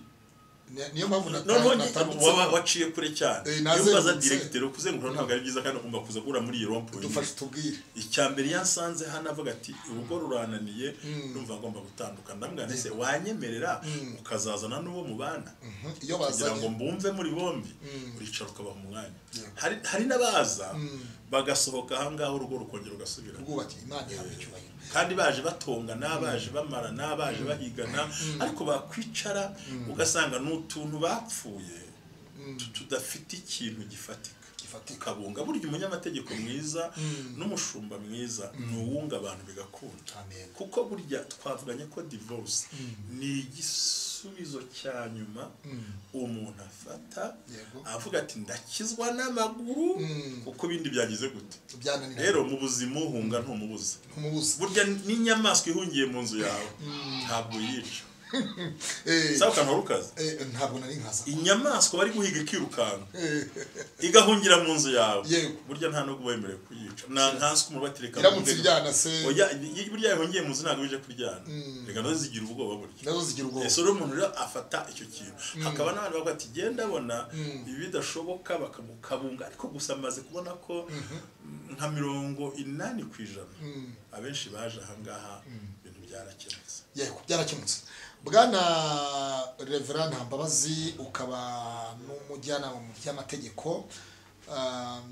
niyo mpamvu noneho waba natandukanye waciye kure cyane Eh, iyo nazengurutse. ubaza diregiteri kuzengura ntabwo ari byiza kandi ugomba kuza guhura muri iyi rompuwe dufashe tubwire icya mbere yansanze hano avuga ati urugo rurananiye numva agomba gutandukana ndamubwira ese wanyemerera ukazazana n'uwo mubana iyo kugira ngo bazanye mbumve muri bombi uricara ukabaha umwanya hari hari n'abaza bagasohoka aha ngaha urugo rukongera ugasubira ubwubatsi imana ihabwa icyubahiro kandi baje batongana baje bamarana baje bahigana ariko bakwicara ugasanga ni utuntu bapfuye tu- tudafite ikintu gifatika gifatika ukabunga burya umunyamategeko mwiza n'umushumba mwiza ni uwunga abantu bigakunda amen kuko burya twavuganye ko divorce ni igisubizo cya nyuma umuntu afata Yego. avuga ati ndakizwa n'amaguru kuko ibindi byagize gute byananiranye rero mu buzima uhunga ntumubuza umubuza burya n'inyamaswa ihungiye mu nzu yawe ntabwo yica Eh, sawa ukantu wari ukaze eh, ntabwo nari nkaza inyamaswa bari guhiga ikirukanka Eh, igahungira mu nzu yawe Yego. burya nta nubwo uba wemerewe kuyica nta nkanswe umuntu batereka iramutse iryana se oya i- burya yahungiye mu nzu ntabwo bije kuryana reka nazo zigira ubwoba burya nazo zigira ubwoba ese rero umuntu rero afata icyo kintu hakaba n'abantu bavuga ati genda abona ibi bidashoboka bakamukabunga ariko gusa amaze kubona ko nka mirongo inani ku ijana abenshi baje ahangaha ibintu byarakemutse yego byarakemutse bwana revera ntambabazi ukaba n'umujyanama mu by'amategeko um,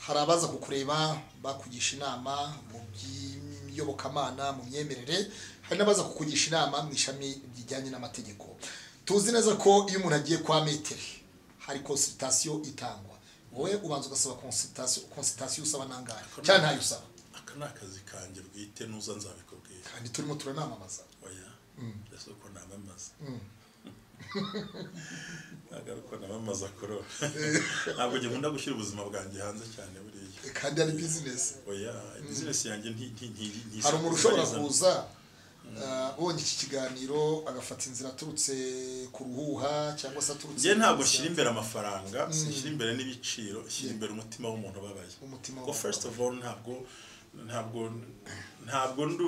hari abaza kukureba bakugisha inama mu by'iyobokamana mu myemerere hari n'abaza kukugisha inama mu ishami rijyanye n'amategeko tuzi neza ko iyo umuntu agiye kwa metero hari konsulitasiyo itangwa wowe ubanza ugasaba konsulitasiyo konsulitasiyo usaba nangahe cyangwa ntayo usaba aka ni akazi kanjye bwite nuza nzabikubwira kandi turimo turanamamaza oya ese uko namamaza ntabwo ari uko namamaza kuro ntabwo nkunda gushyira ubuzima bwanjye hanze cyane buriya kandi ari bizinesi oya bizinesi yanjye nti- nti- nti- nti- hari umuntu ushobora ntibarizamo. kuza uh, ubonye iki kiganiro agafata inzira aturutse ku ruhuha cyangwa se aturutse njye ntabwo nshyira imbere amafaranga sinshyira imbere n'ibiciro nshyira imbere umutima w'umuntu ubabaye Umutima ngo w'umuntu first of all ntabwo ntabwo ntabwo ndu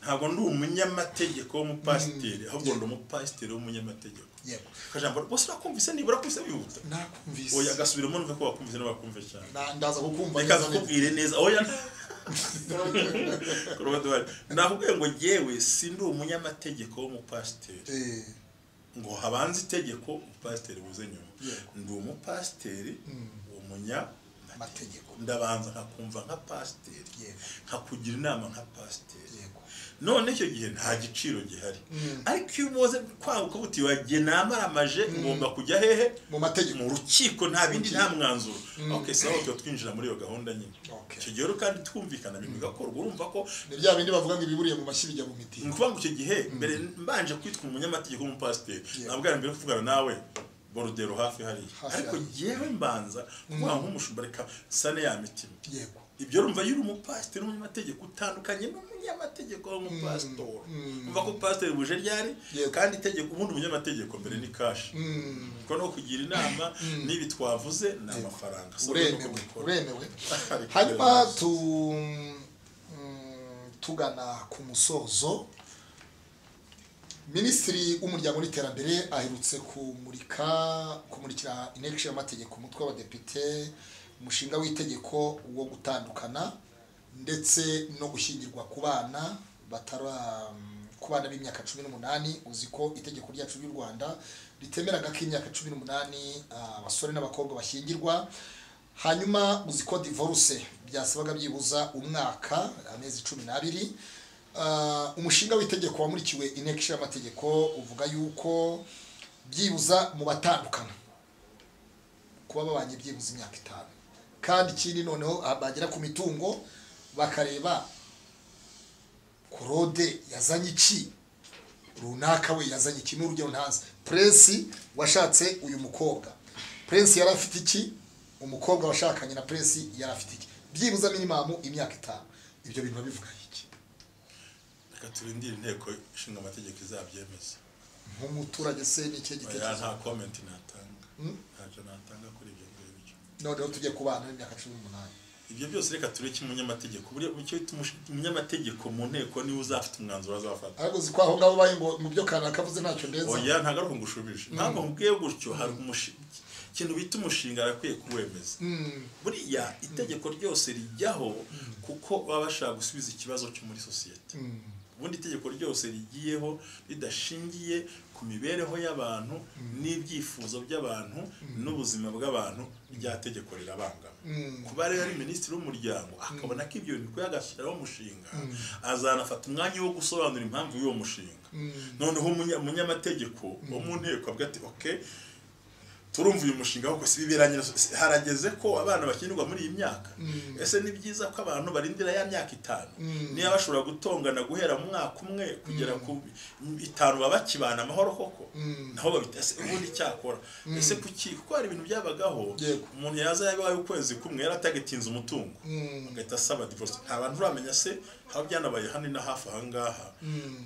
ntabwo ndi umunyamategeko w'umupasiteri ahubwo ndi umupasiteri w'umunyamategeko yego akajambo rwose urakumvise nibura kumvise bihuta nakumvise oya gasubiramo numve ko wakumvise n'abakumve cyane Na- ndaza kukumva reka neza nkubwire neza oya Korodwari. nakubwiye ngo yewe sindi umunyamategeko w'umupasiteri Eh, ngo habanze itegeko umupasiteri buze nyuma Yego. ndi umupasiteri umunyamategeko amategeko ndabanza nkakumva nka pasiteri Yego. nkakugira inama nka pasiteri yego none icyo gihe nta giciro gihari Mm. ariko iyo uboze kwaguka buti wagiye namaramaje ngomba kujya hehe mu mategeko mu rukiko nta bindi nta mwanzuro Mm. okay sawa tuba twinjira muri iyo gahunda nyine Okay. icyo gihe rero kandi twumvikana ibintu bigakorwa urumva ko ni bya bindi bavuga ngo ibiburiye mu mashyi bijya mu miti ni ukuvuga ngo icyo gihe mbere mbanje kwitwa umunyamategeko w'umupasiteri Yeah. ntabwo ari mbere kuvugana nawe borudero hafi hariya Hafi ariko hariya. yewe mbanza kuvuga ngo nk'umushumba reka sane ya mitima yego ibyo rumva yuri umupasiteri n'umunyamategeko utandukanye n'umunyamategeko w'umupasitori Mm. umva ko pasiteri buje ryari Yego. kandi itegeko ubundi umunyamategeko mbere ni kashi Mm, kuko no kugira inama n'ibi twavuze ni amafaranga So, nuko uremewe mukora. uremewe Ariko hanyuma rero- tu mm, tugana ku musozo minisitiri w'umuryango n'iterambere aherutse kumurika kumurikira inteko ishinga amategeko umutwe w'abadepite umushinga w'itegeko wo gutandukana ndetse no gushyingirwa ku bana batara ku bana b'imyaka cumi n'umunani uzi ko itegeko ryacu ry'u rwanda ritemeraga ko imyaka cumi n'umunani ah, abasore n'abakobwa bashyingirwa hanyuma uzi ko divorce byasabaga byibuza umwaka amezi cumi n'abiri Ah, umushinga w'itegeko wamurikiwe inteko ishinga amategeko uvuga yuko byibuza mu batandukana kuba babanye byibuza imyaka itanu kandi ikindi noneho ah, bagera ku mitungo bakareba korode yazanye iki runaka we yazanye iki n'urugero ntazi prince washatse uyu mukobwa prince yari afite iki umukobwa washakanye na prince yari afite iki byibuza minimamu imyaka itanu ibyo bintu babivuga iki reka turindire inteko ishinga amategeko izabyemeza nk'umuturage se n'icyo oya gitekerezo nta komenti natanga ntacyo natanga kuri ibyo ngibyo noneho tujye ku bana b'imyaka cumi n'umunani ibyo byose reka tureke umunyamategeko buriya icyo bita umush- umunyamategeko mu nteko niwe uzafite umwanzuro azafata ariko uzi ko aho ngaho baye ngo mu byo kanaka avuze ntacyo ndeza oya ntagaruka ngo ushubije ntabwo nkubwiye gutyo hari umushinga ikintu bita umushinga arakwiye kuwemeza buriya itegeko ryose rijyaho kuko baba bashaka gusubiza ikibazo cyo muri sosiyete ubundi itegeko ryose rigiyeho ridashingiye ku mibereho y'abantu n'ibyifuzo by'abantu n'ubuzima bw'abantu rya tegeko rirabangama kuba rero ari minisitiri w'umuryango akabona ko ibyo bintu bikwiye agashyiraho umushinga azanafata umwanya wo gusobanura impamvu y'uwo mushinga noneho umunya- umunyamategeko wo mu nteko avuga ati oke turumva uyu mushinga ahubwo si bibera nyiraso harageze ko abana bakinirwa muri iyi myaka ese ni byiza ko abantu barindira ya myaka itanu niba bashobora gutongana guhera mu mwaka umwe kugera ku itanu baba bakibana amahoro koko naho babita ese ubundi icyakora ese kuki kuko hari ibintu byabagaho Yego. umuntu yaza yabaye ukwezi kumwe yari atagetinze umutungo agahita asaba divorce nta bantu uramenya se aho byanabaye hano na hafi aha ngaha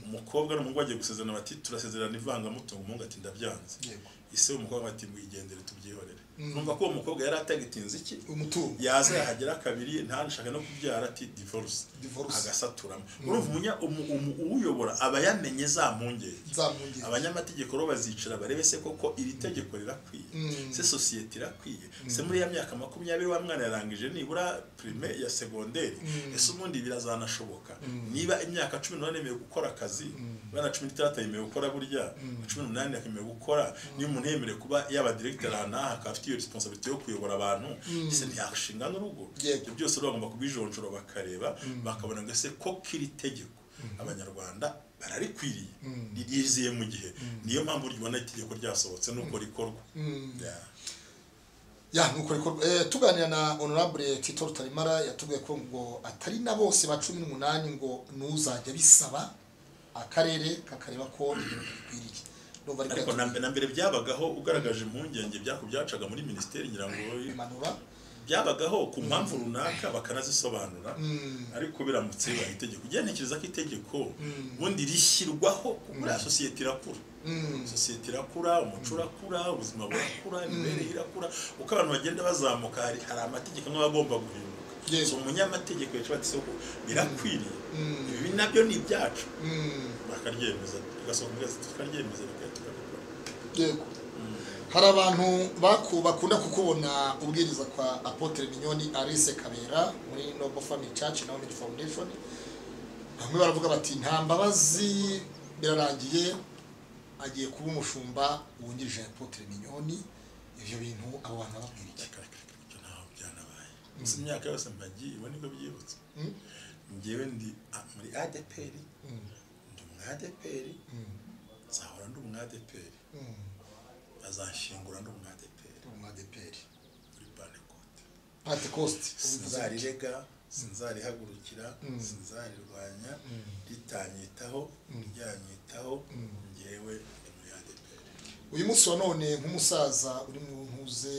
umukobwa n'umuhungu bagiye gusezerana bati turasezerana ivangamutungo umuhungu ati ndabyanze Yego. ise umukobwa ati mwigendere tubyihorere numva ko uwo mukobwa yari atagitinze iki umutungo yaza yahagera kabiri ntashaka no kubyara ati divorce Divorce. agasaturamo urumva umunya- umu- umu- uwuyobora aba yamenye za mpungenge nzamwungere abanyamategeko bo bazicara barebe se koko iri tegeko rirakwiye se sosiyete irakwiye se muri ya myaka makumyabiri wa mwana yarangije nibura prime ya segonderi ese ubundi birazanashoboka niba imyaka cumi n'umunani yemewe gukora akazi bana cumi n'itandatu yemewe gukora burya na cumi n'umunani yemewe gukora niba umuntu yemerewe kuba yaba diregiteri ahantu n'aha akaba afite iyo resiponsabiti yo kuyobora abantu ese ntiyashinga n'urugo Yego. ibyo byose rero bagomba kubijonjora bakareba bakabona ngo ese ko kiri tegeko abanyarwanda bararikwiriye ririziye mu gihe niyo mpamvu ryibona itegeko ryasohotse nuko rikorwa Yeah. ya nuko rikorwa eh, tuganira na honorable Tito Rutarimara yatubwiye ko ngo atari na bose ba 18 ngo nuzajya bisaba akarere kakareba ko ibintu bikwiriye ndumva ariko ariko na yatubwiye mbe- na mbere byabagaho ugaragaje impungenge byako byacaga muri minisiteri ngira ngo imanura byabagaho ku mpamvu runaka bakanazisobanura ariko biramutse bibaye itegeko ugenda ntekereza ko itegeko ubundi rishyirwaho buriya sosiyete irakura sosiyete irakura umuco urakura ubuzima burakura imibereho irakura uko abantu bagenda bazamuka hari hari amategeko amwe aba agomba guhinduka Yego. so umunyamategeko yacu bati soko birakwiriye ibi nabyo ni ibyacu bakaryemeza tugasohoka tukaryemeza bikahita tukabikora yego hari abantu baku bakunda kukubona ubwiriza kwa Apotre Mignoni Arise Kabera muri Noble Family Church na Women Foundation bamwe baravuga bati nta mbabazi birarangiye agiye kuba umushumba wungirije Apotre Mignoni ibyo bintu abo bantu babwira iki Reka, reka, reka, ibyo ntaho byanabaye gusa imyaka yose mbagiye ibo nibwo byibutse njyewe ndi a- muri adeperi ndi umwadeperi nzahora ndi umwadeperi bazanshyingura ndi umwadeperi umadeperi muri panekote Pentecost sinzarirega sinzarihagurukira sinzarirwanya ritanyitaho ryanyitaho njyewe ndi muri adeperi uyu munsi wa none nk'umusaza uri mu ntuze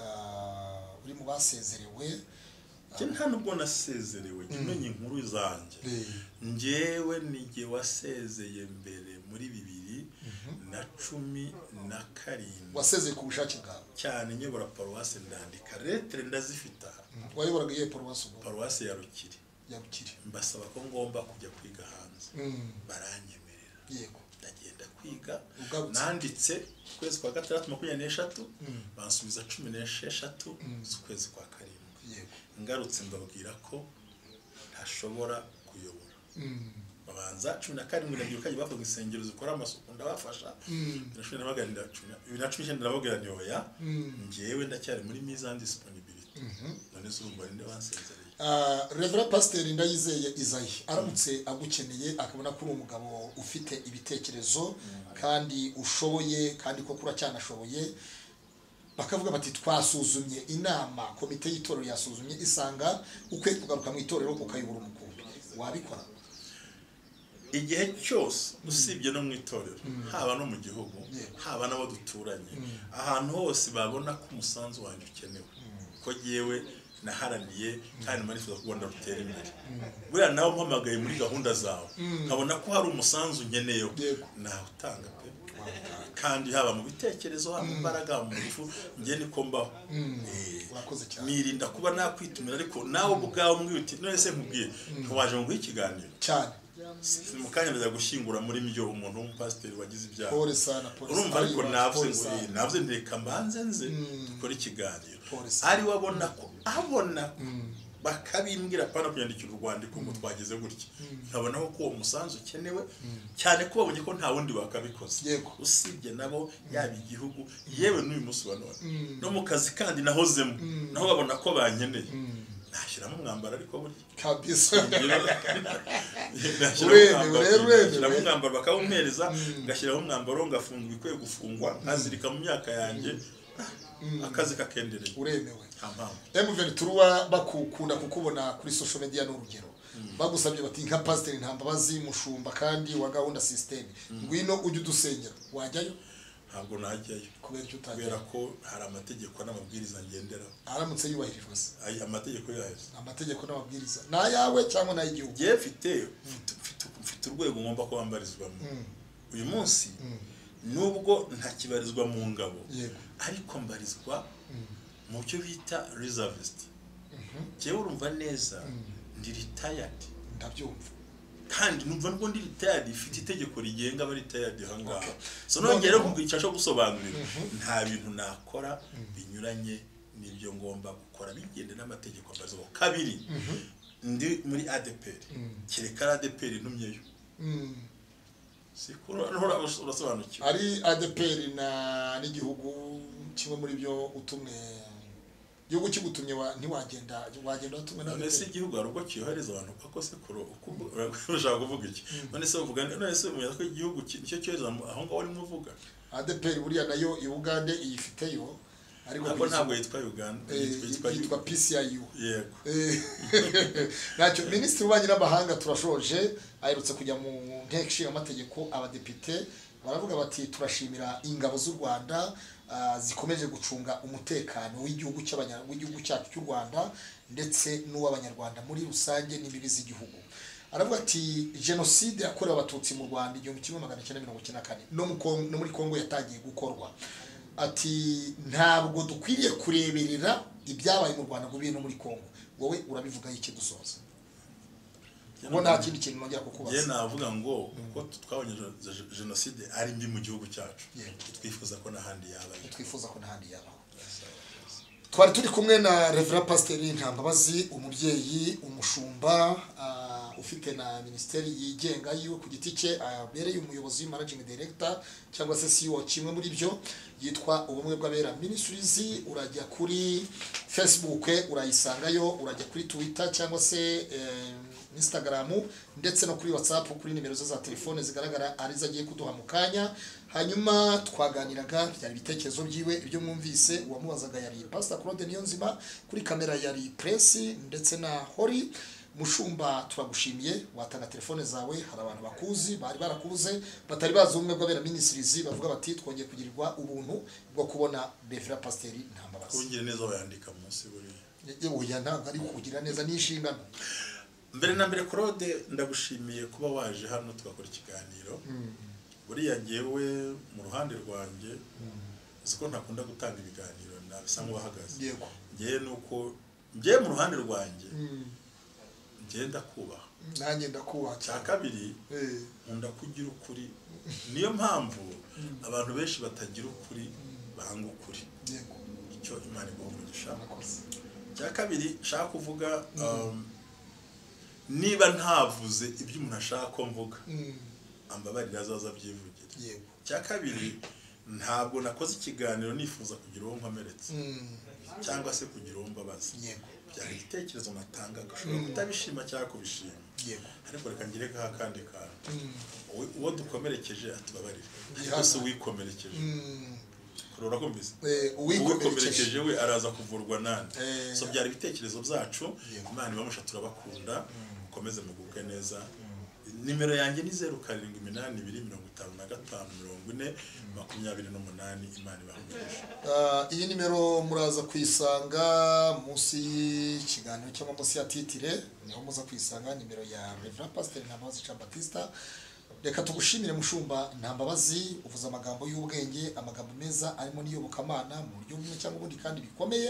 ah, uri mu basezerewe njye nta nubwo nasezerewe jya umenya inkuru zanjye njyewe ni jye wasezeye mbere muri bibiri na cumi na karindwi wasezeye ku bushake bwawe cyane nyobora paruwasi ndandika letere ndazifite aha wayoboraga iyo paruwasi ubu paruwasi ya rukiri ya bukire mbasaba ko ngomba kujya kwiga hanze baranyemerera yego ndagenda kwiga Ugarutse. nanditse ukwezi kwa gatandatu makumyabiri n'eshatu bansubiza cumi n'esheshatu z'ukwezi kwa karindwi yego ngarutse mbabwira ko ntashobora kuyobora babanza cumi na karindwi ndabyibuka kajya bavuga insengero zikora amasuku ndabafasha bibiri na cumi na magana inda- cumi na- bibiri na cumi n'icyenda ndababwira nti oya njyewe ndacyari muri miza ndisiponibiriti none se urumva ninde wansezereye Ah, revera pasiteri ndayizeye izayi aramutse agukeneye akabona ko uri umugabo ufite ibitekerezo kandi ushoboye kandi koko uracyanashoboye bakavuga bati twasuzumye inama komite y'itorero yasuzumye isanga ukwiye kugaruka mu itorero ukayobora umukumbi wabikora igihe cyose usibye no mu itorero haba no mu gihugu Yego. haba n'abo duturanye ahantu hose babona ko umusanzu wanjye ukenewe ko yewe naharaniye kandi numva nifuza ko u rwanda rutera imbere buriya nawe umpamagaye muri gahunda zawe nkabona ko hari umusanzu nkeneyeho Yego. nawutanga pe kandi haba mu bitekerezo haba mu mbaraga haba mu ngufu njye niko mbaho Eh, Urakoze cyane. nirinda kuba nakwitumira ariko nawe ubwawe mbwira uti none se nkubwiye ntiwaje ngo nguhe ikiganiro cyane Si- mu kanya ndaza gushyingura muri byo umuntu w'umupasiteri wagize ibyaha pole sana pole urumva sana. ariko Pole navuze ngo sana. eh, navuze ndeka mbanze nze dukore ikiganiro Polisi. ari we abona ko abona bakabimbwira apana kunyandikira urwandiko ngo twageze gutya nkabonaho ko uwo musanzu ukenewe cyane ko babonye ko nta wundi bakabikoze Yego. usibye nabo yaba igihugu yewe n'uyu munsi wa none no mu kazi kandi nahozemo naho babona ko bankeneye nashyiramo umwambaro ariko burya kabisa ngashyiraho umwambaro bakawumpereza ngashyiraho umwambaro ngafunga ibikwiye gufungwa nkazirika mu myaka yanjye akazi kakendereye uremewe nta mpamvu emuveni turuwa bakukunda kukubona kuri social media ni urugero bagusabye bati nka pasiteri nta mbabazi mushumba kandi wa gahunda sisiteme ngwino ujye udusengera wajyayo ntabwo najyayo kubera icyo kubera utajyayo ko hari amategeko n'amabwiriza ngenderaho aramutse yubahiririjwe se Ay- amategeko yayo amategeko n'amabwiriza ni ayawe cyangwa ni ay'igihugu njyewe mfite mfite- mfite- mfite urwego ngomba ko bambarizwamo uyu munsi nubwo ntakibarizwa mu ngabo Yego. ariko mbarizwa mu byo bita reservist njyewe urumva neza ndi retired ndabyumva kandi numva nubwo ndi retired ifite itegeko rigenga aba retired ahangaha Okay. so nongere Noneho- kugira icyo gusobanurira nta bintu nakora binyuranye n'ibyo ngomba gukora bigenda n'amategeko mbarizwaho kabiri ndi muri ADPR kereka ari ADPR ntumyeyo Mm. siko urasobanukiwe ari adeperi na n'igihugu kimwe muri byo utumwe igihugu kigutumye wa- ntiwagenda wagenda watumwe na none se ADPR. igihugu hari ubwo cyohereza abantu uko sekuru ushaka kuvuga iki none se uvuga none se umenya ko igihugu ki- nicyo cyohereza mu- aho ngaho urimo uvuga adeperi buriya nayo i ugande iyifiteyo ariko ntabwo bizi- ntabwo yitwa Uganda eh, yitwa yitwa pciu yego Eh, ntacyo minisitiri w'ububanyi n'amahanga turashoje aherutse kujya mu nteko ishinga amategeko abadepite baravuga bati turashimira ingabo z'u rwanda ah, zikomeje gucunga umutekano w'igihugu cy'abanya- w'igihugu cyacu cy'u rwanda ndetse n'uw'abanyarwanda muri rusange n'imbibi z'igihugu aravuga ati jenoside yakorewe abatutsi mu rwanda igihumbi kimwe magana cyenda mirongo icyenda na kane no mu Kon- no muri kongo yatangiye gukorwa ati ntabwo dukwiriye kureberera ibyabaye mu rwanda ngo bibe no muri kongo wowe urabivugaho iki dusoza ngo nta kindi kintu nongera njye kukubaza navuga ngo uko twabonye gen- jenoside ari mbi mu gihugu cyacu Yego. twifuza ko n'ahandi yabayo twifuza ko ntahandi yabaho twari turi kumwe na revera pasiteri ntambabazi umubyeyi umushumba ah, ufite na minisiteri yigenga yiwe ku giti cye abereye umuyobozi managing director cyangwa se CEO kimwe muri byo yitwa ubumwe bw'abera ministries urajya kuri facebook urayisangayo urajya kuri twitter cyangwa se eh, instagram ndetse no kuri whatsapp kuri nimero ze za telefone zigaragara ari zo agiye kuduha mu kanya hanyuma twaganiraga byari ibitekerezo byiwe ibyo mwumvise uwamubazaga yari pasita claude niyonzima kuri kamera yari presi ndetse na hori mushumba turagushimiye watanga telefone zawe hari abantu bakuzi bari barakuze batari bazi ubumwe bw'abera minisirizi bavuga bati twongeye kugirirwa ubuntu bwo kubona befera pasiteri ntambabazi kubungire neza bayandika munsi buriya oya ntabwo ari kugira neza ni inshingano mbere na mbere claude ndagushimiye kuba waje hano tugakora ikiganiro buriya ngewe mu ruhande rwanjye uzi ko ntakunda gutanga ibiganiro nabisa nk'uwahagaze yego ngewe nuko ngewe mu ruhande rwanjye ngenda kubaha nanjye ndakubaha cya cyane kabiri Eh, nkunda kugira ukuri niyo mpamvu abantu benshi batagira ukuri banga ukuri yego icyo imana igomvugisha murakoze icya kabiri nshaka kuvuga um, niba ntavuze ibyo umuntu ashaka ko mvuga Mm, ambabarira azaza abyivugira yego icya kabiri ntabwo nakoze ikiganiro nifuza kugira uwo nkomeretsa Mm, cyangwa se kugira uwo mbabaza yego byari igitekerezo natangaga ushobora kutabishima cyangwa kubishima yego ariko reka ngire kaha kandi kantu Mm, Uwo- uwo dukomerekeje atubabarira ariko Ihana. si uwikomerekeje mm. kurora kumvise Eh, uwikomerekeje uwikomerekeje we araza kuvurwa nande Eh. so byari ibitekerezo byacu Yego. imana ibamusha turabakunda mukomeze mugubwe neza nimero yanjye ni zeru karindwi iminani ibiri mirongo itanu na gatanu mirongo ine makumyabiri n'umunani imana ibahumisha Ah, iyi nimero muraza kuyisanga munsi y'ikiganiro cyangwa munsi ya titire niho muza kuyisanga nimero ya revera pasiteri ntambabazi jean batista reka tugushimire mushumba ntambabazi uvuze amagambo y'ubwenge amagambo meza arimo n'iyobokamana mu buryo bumwe cyangwa ubundi kandi bikomeye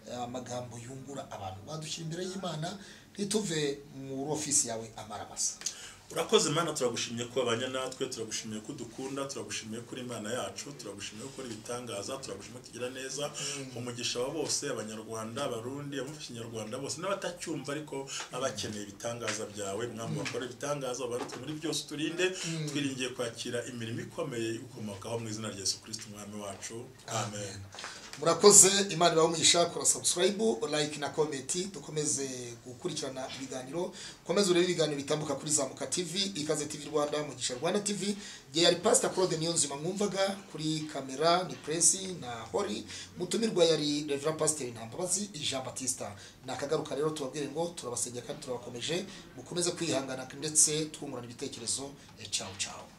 eh, amagambo yungura abantu badushyira imbere y'imana ntituve muri ofisi yawe amaramasa urakoze mana turagushimiye ko abanya natwe turagushimiye ko udukunda turagushimiye kuri imana yacu turagushimiye ko ukora ibitangaza turagushimiye ko tugira neza umugisha wa bose abanyarwanda abarundi abumva ikinyarwanda bose n'abatacyumva ariko abakeneye ibitangaza byawe mwami bakora ibitangaza ubarutse muri byose turinde twiringiye kwakira imirimo ikomeye ikomokaho mu izina rya yesu kirisiti umwami wacu amen murakoze imana ibahumisha kora sabusikarayibu like na komenti dukomeze gukurikirana ibiganiro ukomeze urebe ibiganiro bitambuka kuri zamuka tv ikaze tv rwanda mugisha rwanda tv igihe yari pasita claude niyo nzima mwumvaga kuri kamera ni puresi na hori mutumirwa yari revera pasiteri ntambabazi jean batista nakagaruka rero tubabwire ngo turabasengera kandi turabakomeje mukomeze kwihangana ndetse twungurana ibitekerezo Eh, ciao ciao